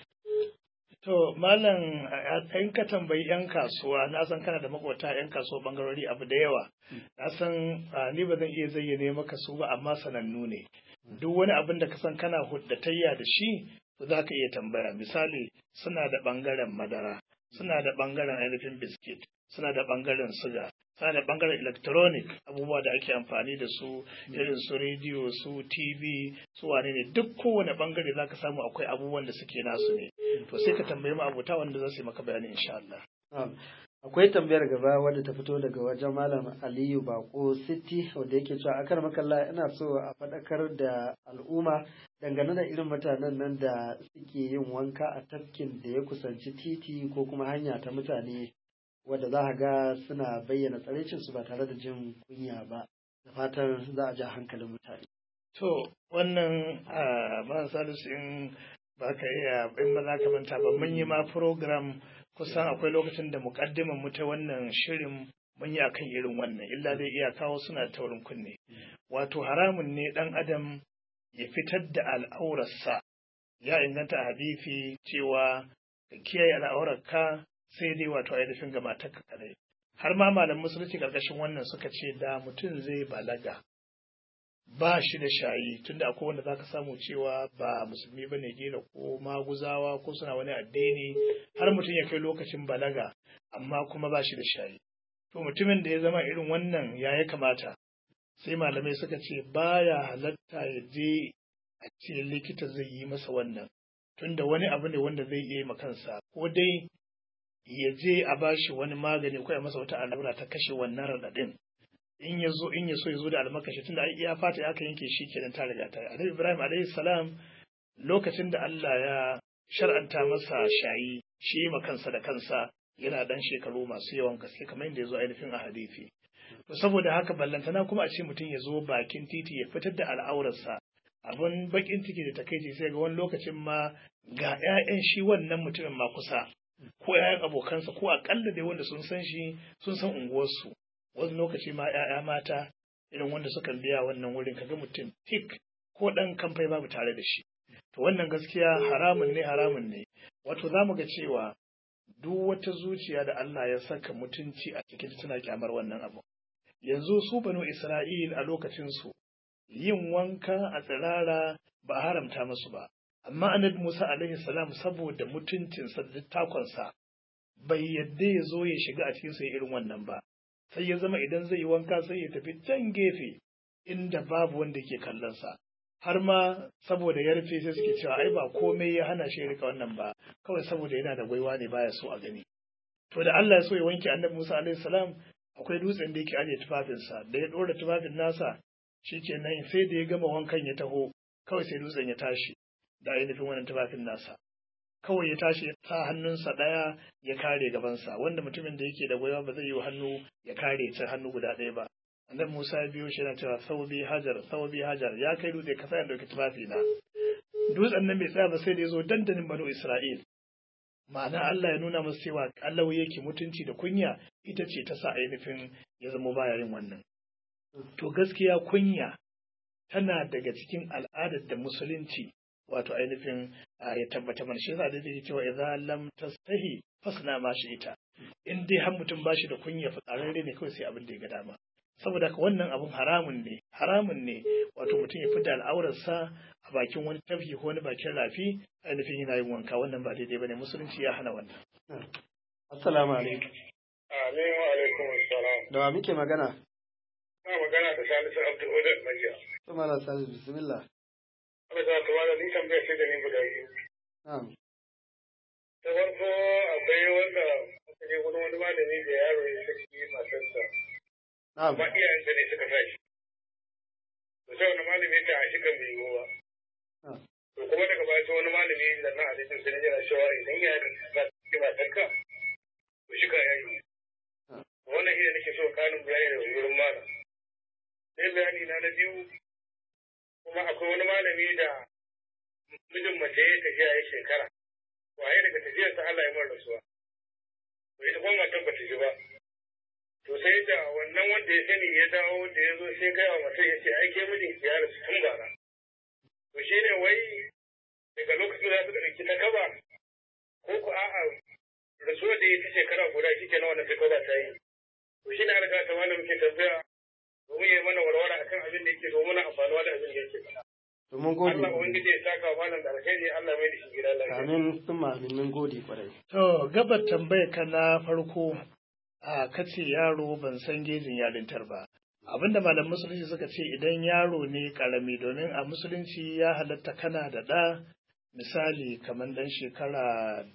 To, Malam, in ka tambayi 'yan kasuwa, na san kana da makwata 'yan kasuwa bangarori abu da yawa. Na san ni ba zan iya zayyane maka su ba, amma sanannu ne. Duk wani abin da ka san kana huddatayya da shi, za ka iya tambaya. Misali, suna da bangaren madara, suna da bangaren ainihin biskit, suna da bangaren suga, suna da bangaren electronic abubuwa da ake amfani da su irin su rediyo su tv su wane ne duk kowane bangare za ka samu akwai abubuwan da suke nasu ne to sai ka tambayi abota wanda za su yi maka bayani insha Allah. Akwai tambayar gaba wadda ta fito daga wajen Malam Aliyu Bako City wanda yake cewa akar makalla ina so a faɗakar da al'umma dangane da irin mutanen nan da suke yin wanka a tafkin da ya kusanci titi ko kuma hanya ta mutane wadda za a ga suna bayyana tsaraicinsu ba tare da jin kunya ba da fatan za a ja hankalin mutane. To wannan a salisu in ba ka iya in ba za ka manta ba mun yi ma program kusan akwai lokacin da mukaddiman mu ta wannan shirin mun yi akan irin wannan illa dai iya kawo suna taurin kunne wato haramun ne dan adam ya fitar da al'aurarsa ya inganta a hadisi cewa ka kiyaye al'aurarka sai dai wato ainihin ga matarka kadai har ma malam musulunci karkashin wannan suka ce da mutum zai balaga ba shi da shayi tunda akwai wanda zaka samu cewa ba musulmi bane gila ko maguzawa ko suna wani addini har mutum ya kai lokacin balaga amma kuma ba shi da shayi to mutumin da ya zama irin wannan ya ya kamata sai malamai suka ce baya halatta ya je a ce likita zai yi masa wannan tunda wani abu ne wanda zai iya yi kansa ko dai ya je a bashi wani magani ko ya masa wata allura ta kashe wannan raɗaɗin in ya zo in ya so ya zo da almakashi tunda ai iya fata aka yanke shi kenan ta riga ta Annabi Ibrahim alaihi salam lokacin da Allah ya shar'anta masa shayi shi ma kansa da kansa yana dan shekaru masu yawan gaske kamar yadda ya zo ainihin a hadisi to saboda haka ballantana kuma a ce mutum ya zo bakin titi ya fitar da al'aurarsa abun bakin ciki da takaici sai ga wani lokacin ma ga 'ya'yan shi wannan mutumin ma kusa ko 'ya'yan abokansa ko akalla dai wanda sun san shi sun san unguwarsu wani lokaci ma 'ya'ya mata irin wanda suka biya wannan wurin kaga mutum tik ko ɗan kamfai babu tare da shi to wannan gaskiya haramun ne haramun ne wato za mu ga cewa duk wata zuciya da Allah ya saka mutunci a cikin tana kyamar wannan abu yanzu su banu Isra'il a lokacin su yin wanka a tsirara ba haramta musu ba amma annabi Musa alaihi salam saboda mutuncinsa da takonsa bai yadda ya zo ya shiga a cikin sai irin wannan ba sai ya zama idan zai yi wanka sai ya tafi can gefe inda babu wanda ke kallonsa har ma saboda ya rufe sai suke cewa ai ba komai ya hana shi rika wannan ba kawai saboda yana da gwaiwa ne baya so a gani to da Allah ya so ya wanke annabi Musa alaihi salam akwai dutsen da yake ajiye tufafinsa da ya dora tufafin nasa shikenan sai da ya gama wankan ya taho kawai sai dutsen ya tashi da ainihin wannan tufafin nasa kawai ya tashi ya sa hannunsa ɗaya ya kare gabansa wanda mutumin da yake da gwaiwa ba zai yi hannu ya kare ta hannu guda ɗaya ba annabi Musa ya biyo shi yana cewa saubi hajar saubi hajar ya kai dutse ka ya dauki tufafi na dutsen nan bai tsaya ba sai da ya zo dandanin banu Isra'il ma'ana Allah ya nuna masa cewa Allah yake mutunci da kunya ita ce ta sa ainihin ya zama baya yin wannan to gaskiya kunya tana daga cikin al'adar da musulunci wato ainihin ya tabbata mana shi yasa da yake cewa idza lam tastahi fasna ma shi ita in dai har mutum ba shi da kunya fitsararre ne kawai sai abin da ya ga dama saboda haka wannan abun haramun ne haramun ne wato mutum ya fita al'aurarsa a bakin wani tafki ko wani bakin rafi ainihin yana yin wanka wannan ba daidai bane musulunci ya hana wannan assalamu alaikum amin wa alaikum assalam da wa muke magana na magana da salisu abdul odar majiya to malam salisu bismillah Allah ta tawala ni tambaya ce da ni guda biyu na'am ta farko akwai wanda aka je wani wani malami da yaro ya saki matarsa na'am amma iyayen da ne suka tashi to sai wani malami ya ce a shi kan bai yiwu ba Ah. to kuma daga baya sai wani malami da na hadisin sai yana cewa idan ya za su saki matarka to shi ka yayi Ah. wannan shi ne nake so kanin bayani da wurin malam sai bayani na na biyu kuma akwai wani malami da mijin mace ya tafiya ya shekara waye daga tafiyarsa Allah ya mara rasuwa to ita kuma matar ba ta ji ba to sai da wannan wanda ya sani ya dawo da ya zo sai kai wa matar ya ce ai ke mijin ki ya rasu tun bara to shi ne wai daga lokacin da suka ɗauki ta kaba ko ku a'a rasuwar da ya ta shekara guda shi ke na wannan ta kaba ta yi to shi ne an riga ta wani muke tambaya domin ya yi mana warware akan abin da yake domin amfanuwa da abin da yake faɗa. to mun gode Allah ubangiji ya saka wa malam da alheri Allah mai da shi gida lafiya. amin sun amin mun gode kwarai To, gabar tambayar ka na farko a kace yaro ban san gejin yarintar ba. Abinda malam musulunci suka ce idan yaro ne karami domin a musulunci ya halatta kana da ɗa misali kamar ɗan shekara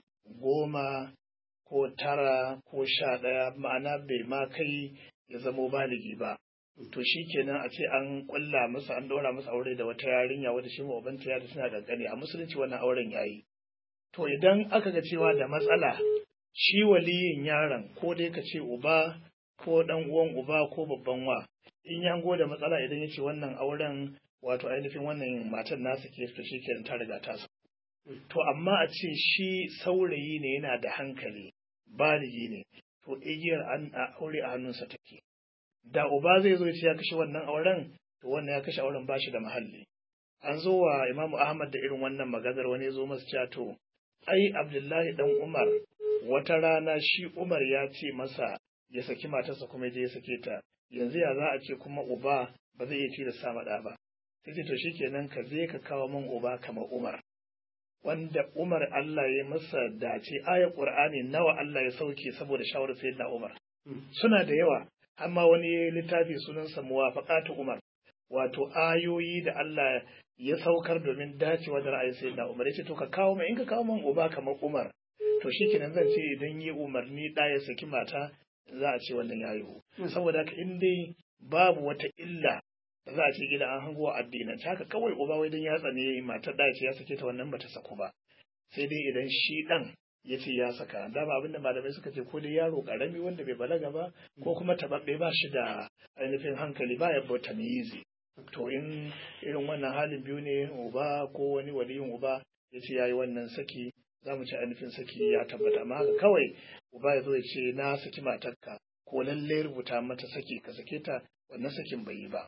goma ko tara ko sha ɗaya ma'ana bai ma kai ya zamo baligi ba. To shi kenan a ce an ƙulla masa an ɗora masa aure da wata yarinya wadda shi ma ubanta ya da suna ƙanƙani a musulunci wannan auren yayi. To idan aka ga cewa da matsala shi waliyin yaron ko dai ka ce uba ko ɗan uwan uba ko babban wa in ya hango da matsala idan ya ce wannan auren wato ainihin wannan matan nasa ke to shikenan ta riga ta sa. To amma a ce shi saurayi ne yana da hankali baligi ne to igiyar an a aure a hannunsa take. Da uba zai zo ya ce ya kashe wannan auren to wannan ya kashe auren bashi da mahalli. An zo wa Imamu Ahmad da irin wannan maganar wani ya zo masa cewa to ai Abdullahi dan Umar wata rana shi Umar ya ce masa ya saki matarsa kuma ya je ya sake ta yanzu ya za a ce kuma uba ba zai iya tilasta ma ɗa ba sai ce to shikenan ka je ka kawo min uba kamar Umar wanda Umar Allah ya masa dace ayar Qur'ani nawa Allah ya sauke saboda shawarar sayyidina Umar suna da yawa amma wani littafi sunansa muwafaqatu Umar wato ayoyi da Allah ya saukar domin dacewa da ra'ayin sayyidina Umar yace to ka kawo min in ka kawo min uba kamar Umar to shikenan zan ce idan yi umarni da ya saki mata za a ce wannan ya yiwu saboda haka in dai babu wata illa da za a ce gida an hango addinin haka kawai uba wai dan ya tsane matar da ce ya sake ta wannan bata saku ba sai dai idan shi dan ya ce ya saka dama abin da malamai suka ce ko dai yaro karami wanda bai balaga ba ko kuma tababbe ba shi da ainihin hankali ba ya bauta yizi to in irin wannan halin biyu ne uba ko wani waliyin uba ya ce ya yi wannan saki za mu ci ainihin saki ya tabbata amma haka kawai uba ya zo ya ce na saki matarka ko lalle rubuta mata saki ka sake ta wannan sakin bai yi ba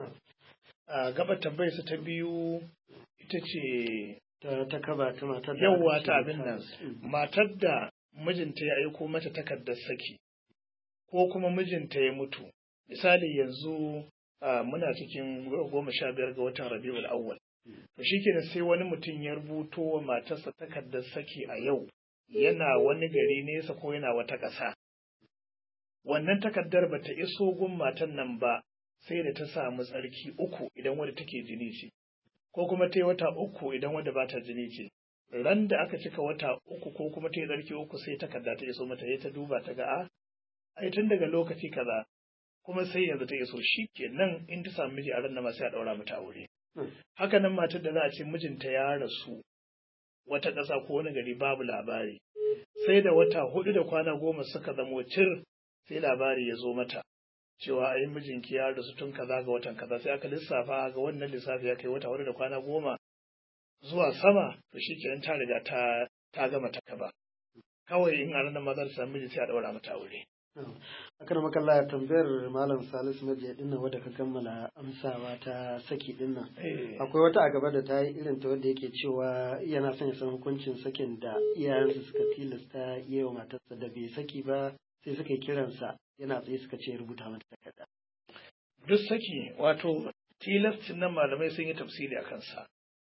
a gaba tambayarsa ta biyu ita ce ta ta kaba ta matar da yawwa aka ta ce abin ta- nan Mm. matar da mijinta ya aiko mata takardar saki ko kuma mijinta ya mutu misali yanzu a, muna cikin goma sha biyar ga watan rabiul awwal to shikenan sai wani mutum ya rubuto wa matarsa takardar saki a yau yana wani gari nesa ko yana wata ƙasa wannan takardar bata iso gun matan nan ba sai da ta samu tsarki uku idan wadda take jini ce ko kuma ta yi wata uku idan wadda ba ta jini ce ran da aka cika wata uku ko kuma ta yi tsarki uku sai takarda ta iso mata ya ta duba ta ga a ai tun daga lokaci kaza kuma sai yanzu ta iso shi kenan in ta samu miji a ran nan ma sai a daura mata aure Hmm. haka nan matar da za a ce mijinta ya rasu wata ƙasa ko wani gari babu labari sai da wata hudu da kwana goma suka zamo cir sai labari ya zo mata cewa ai mijinki ya rasu tun kaza ga watan kaza sai aka lissafa ga wannan lissafi ya kai wata hudu da kwana goma zuwa sama to shi kenan ta riga ta ta gama ta kaba kawai in a ranar ma za ta samu miji sai a daura mata aure akan makalla ya tambayar malam salisu majiya dinnan wadda ka kammala amsawa ta saki dinnan Eh, akwai wata a gaba da ta yi irin ta wadda yake cewa yana son ya san hukuncin sakin da iyayensa suka tilasta yi wa matarsa da bai saki ba sai suka yi kiransa yana tsaye suka ce rubuta mata takarda duk saki wato tilastin nan malamai sun yi tafsiri a kansa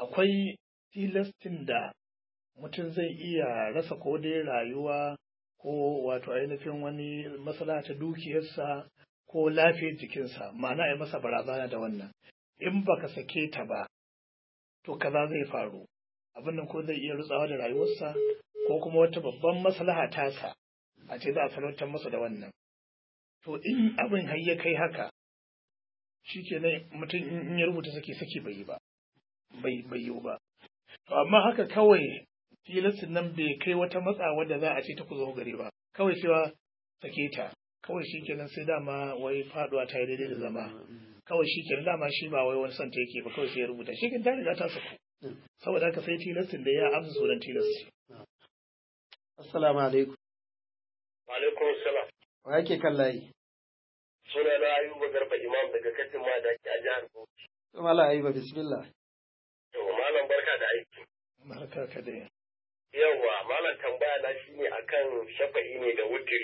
akwai tilastin da mutum zai iya rasa ko dai rayuwa ko wato ainihin wani matsala ta dukiyarsa ko lafiyar jikinsa ma'ana ya masa barazana da wannan in baka sake ta ba to kaza zai faru abin nan ko zai iya rutsawa da rayuwarsa ko kuma wata babban maslaha tasa a ce za a salwantar masa da wannan to in abin har ya kai haka shi kenan mutum in ya rubuta saki saki bai yi ba bai bai yi ba to amma haka kawai tilastin nan bai kai wata matsawa da za a ce ta ku zo gari ba kawai cewa sake ta kawai shi kenan sai dama wai faduwa ta yi daidai da zama kawai shi kenan dama shi ba wai wani son ta yake ba kawai sai ya rubuta shi kenan ta riga ta saku saboda haka sai tilastin da ya amsa sunan tilasti assalamu alaikum wa alaikum assalam wa yake kan layi suna na ayuba garba imam daga katin ma da ke a jihar bauchi to mala ayuba bismillah to malam barka da aiki barka ka dai yawa malam tambaya na shine akan shafa'i ne da wutiri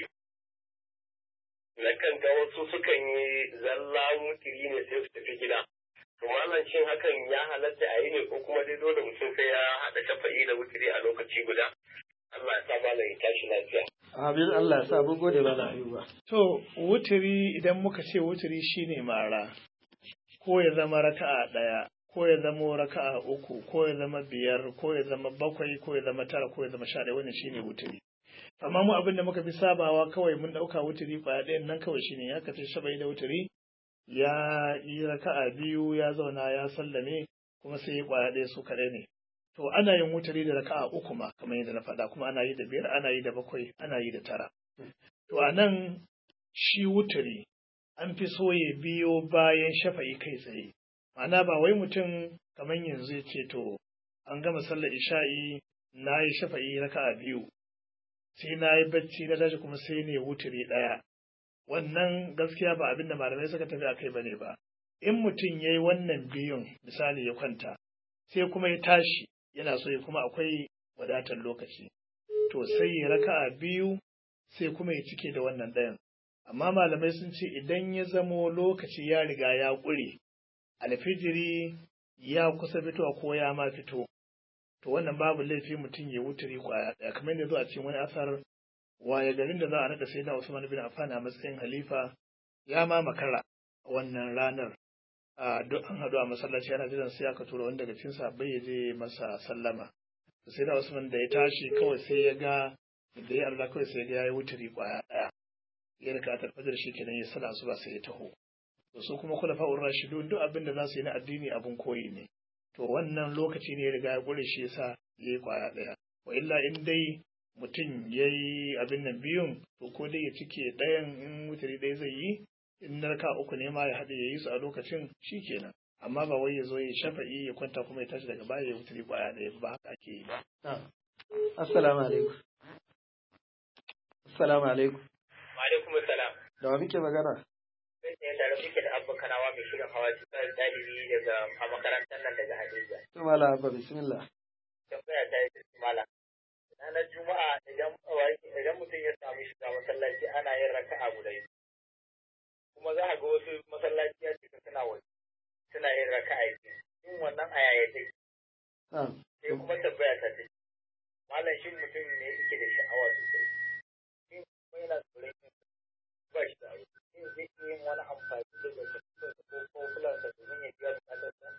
na kan ga wasu sukan yi zalla wutiri ne sai su tafi gida to malam shin hakan ya halatta a yi ne ko kuma dai dole mutum sai ya haɗa shafa'i da wutiri a lokaci guda Allah ya sa malam ya tashi lafiya amin Allah ya sa mun gode mala ayuba to wutiri idan muka ce wutiri shine mara ko ya zama raka'a ɗaya ko ya zama raka'a uku ko ya zama biyar ko ya zama bakwai ko ya zama tara ko ya zama sha ɗaya wannan shine wutiri amma mu abin da muka fi sabawa kawai mun ɗauka wutiri kwaya ɗayan nan kawai shine ya kace shabai da wutiri ya yi raka'a biyu ya zauna ya sallame kuma sai ya kwaya ɗaya su kaɗai ne to ana yin wutiri da raka'a uku ma kamar yadda na faɗa kuma ana yi da biyar ana yi da bakwai ana yi da tara to a nan shi wutiri an fi so ya biyo bayan shafa'i kai tsaye ma'ana ba wai mutum kamar yanzu ya ce to an gama sallar isha'i na yi shafa'i raka'a biyu sai na yi bacci na tashi kuma sai ne wuturi ɗaya wannan gaskiya ba abin da malamai suka tafi a kai bane ba in mutum ya yi wannan biyun misali ya kwanta sai kuma ya tashi yana so ya kuma akwai wadatar lokaci to sai ya raka'a biyu sai kuma ya cike da wannan ɗayan amma malamai sun ce idan ya zamo lokaci ya riga ya ƙure alfijiri ya kusa fitowa ko ya ma fito to wannan babu laifi mutum ya wuturi kwaya ɗaya kamar yadda zo a cikin wani asar waye garin da za a naɗa sai na Usman bin Affan a matsayin halifa ya ma makara a wannan ranar a duk an haɗu a masallaci ana jiran sai aka tura wani daga cikin sahabbai ya je masa sallama sai na Usman da ya tashi kawai sai ya ga da ya Allah kawai sai ya ga ya yi wuturi kwaya ɗaya ya rika a tarfajar shi kenan ya sala su ba sai ya taho to su kuma kula fa'ur rashidun duk abin da za su yi na addini abin koyi ne to wannan lokaci ne ya riga ya ƙure shi yasa ya yi kwaya ɗaya wa illa in dai mutum ya yi abin nan biyun to ko dai ya cike ɗayan in wutari ɗaya zai yi in narka uku ne ma ya haɗe ya yi su a lokacin shi kenan amma ba wai ya zo ya shafa'i ya kwanta kuma ya tashi daga baya ya wutari kwaya ɗaya ba haka ake yi ba. assalamu alaikum assalamu alaikum wa alaikum assalam da wa muke magana sai da muke da abba kanawa mai shirin hawa cikin ɗalibi daga a makarantar nan daga Hadija to mala abba bismillah tambaya ta yi mala ranar juma'a idan idan mutum ya samu shiga masallaci ana yin raka'a guda biyu kuma za a ga wasu masallaci ya cika suna waje suna yin raka'a biyu yin wannan a yaya take sai kuma tambaya ta ce malam shin mutum ne yake da sha'awa sosai shin kuma yana tsoron yin ba shi da aure shin zai iya yin wani amfani da zarfafinsa ko ko fulansa domin ya biya bukatarsa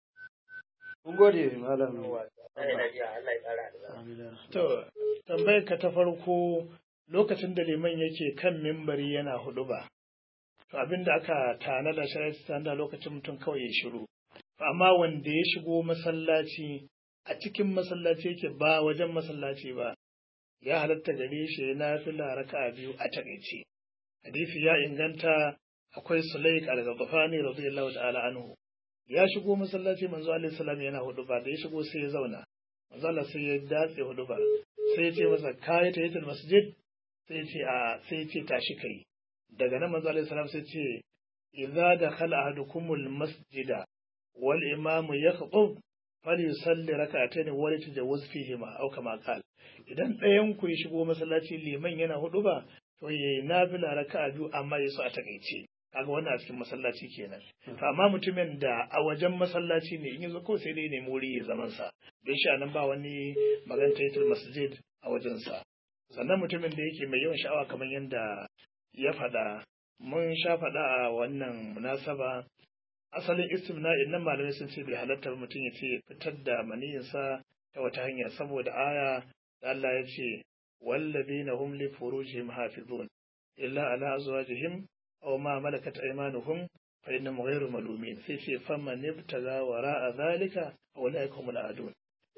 mun gode malam Allah ya ƙara albarka To, tambayar ka ta farko lokacin da liman yake kan mimbari yana hudu ba. To abin da aka tanada shari'a da lokacin mutum kawai ya shiru. Amma wanda ya shigo masallaci a cikin masallaci yake ba wajen masallaci ba, ya halatta gare shi ya nafila raka'a biyu a takaice. Hadisi ya inganta akwai Sulaik al-Ghafani radiyallahu ta'ala anhu. Ya shigo masallaci manzo alaihi salam yana hudu ba da ya shigo sai ya zauna. manzo Allah sai ya datse hudu ba sai ya ce masa kai ta yatul masjid sai ya ce a sai ya ce tashi kai daga nan manzo Allah sallallahu sai ce idza dakhala ahadukumul masjida wal imam yakhutub falyusalli rak'atayn wa la tajawuz fihima aw kama qal idan ɗayan ku ya shigo masallaci liman yana hudu ba to yayi nafila raka'a biyu amma yaso a takaice kaga wannan a cikin masallaci kenan to amma mutumin da a wajen masallaci ne in yazo ko sai dai nemi wuri ya zaman sa dan shi nan ba wani magan taitul masjid a wajen sa sannan mutumin da yake mai yawan sha'awa kamar yadda ya faɗa mun sha faɗa a wannan munasaba asalin istimna'in nan malamai sun ce bai halatta mutum ya ce fitar da maniyinsa ta wata hanya saboda aya da Allah ya ce wallazina hum li furujihim hafizun illa ala azwajihim aw ma malakat aymanuhum fa innahum ghayru malumin sai ce faman ibtaga wara'a zalika fa ulaika humul adun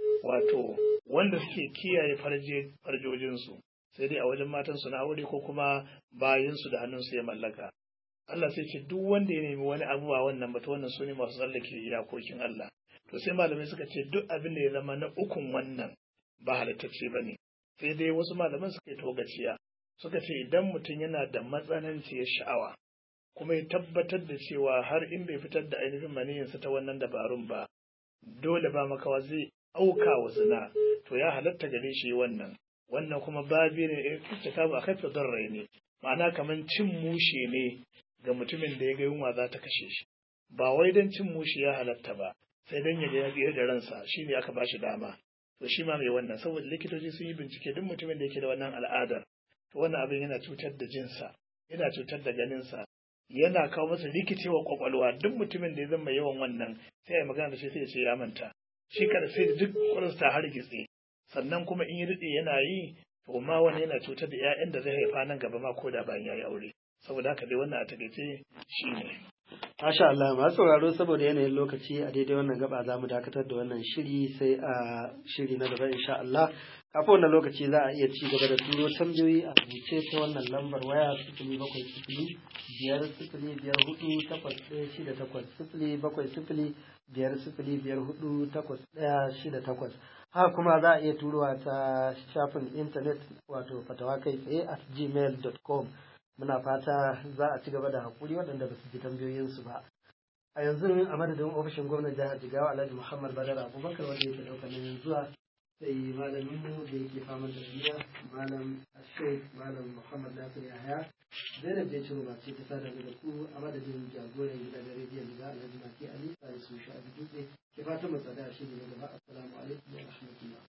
wato wanda suke kiyaye farje farjojinsu sai dai a wajen matansu na aure ko kuma bayinsu da hannunsu ya mallaka Allah sai ce duk wanda ya nemi wani abu ba wannan ba to wannan su ne masu tsallake iyakokin Allah to sai malamai suka ce duk abin da ya zama na ukun wannan ba halittacce ba ne sai dai wasu malaman suka yi togaciya suka ce idan mutum yana da matsananciyar sha'awa kuma ya tabbatar da cewa har in bai fitar da ainihin maniyinsa ta wannan dabarun ba dole ba makawa zai auka wa zina to ya halatta gare shi wannan wannan kuma babi ne ta ba kai rai ne ma'ana kamar cin mushe ne ga mutumin da ya ga yunwa za ta kashe shi ba wai don cin mushe ya halatta ba sai don ya ga ya da ransa shi ne aka ba shi dama to shi ma mai wannan saboda likitoci sun yi bincike duk mutumin da yake da wannan al'adar to wannan abin yana cutar da jinsa yana cutar da ganinsa yana kawo masa rikicewa kwakwalwa duk mutumin da ya zama yawan wannan sai ya magana da shi sai ya ce ya manta shi kada sai da duk kwakwalwarsa ta hargitse sannan kuma in yi daɗe yana yi to ma wani yana cutar da 'ya'yan da zai haifa nan gaba ma ko da bayan ya yi aure saboda haka dai wannan a takaice shi ne. Masha Allah masu sauraro saboda yanayin lokaci a daidai wannan gaba za mu dakatar da wannan shiri sai a shiri na gaba insha Allah. Kafin wannan lokaci za a iya ci gaba da turo tambayoyi a rubuce ta wannan lambar waya sifili bakwai sifili biyar sifili biyar hudu takwas ɗaya shida takwas sifili bakwai sifili biyar sifili biyar hudu takwas ɗaya shida takwas. Haka kuma za a iya turowa ta shafin intanet wato fatawa kai tsaye at gmail.com. muna fata za a ci gaba da haƙuri waɗanda ba su ji tambayoyinsu ba a yanzu a madadin ofishin gwamnan jihar jigawa alhaji muhammad badar abubakar wanda yake ɗaukar nauyin zuwa sai malamin mu da yake fama da duniya malam ashek malam muhammad nasir yahaya zainab da ciro masu ta sada da ku a madadin jagoran gidan rediyon da alhaji maki ali sai su sha dutse ke fatan mu tsada shi ne gaba assalamu alaikum wa rahmatullah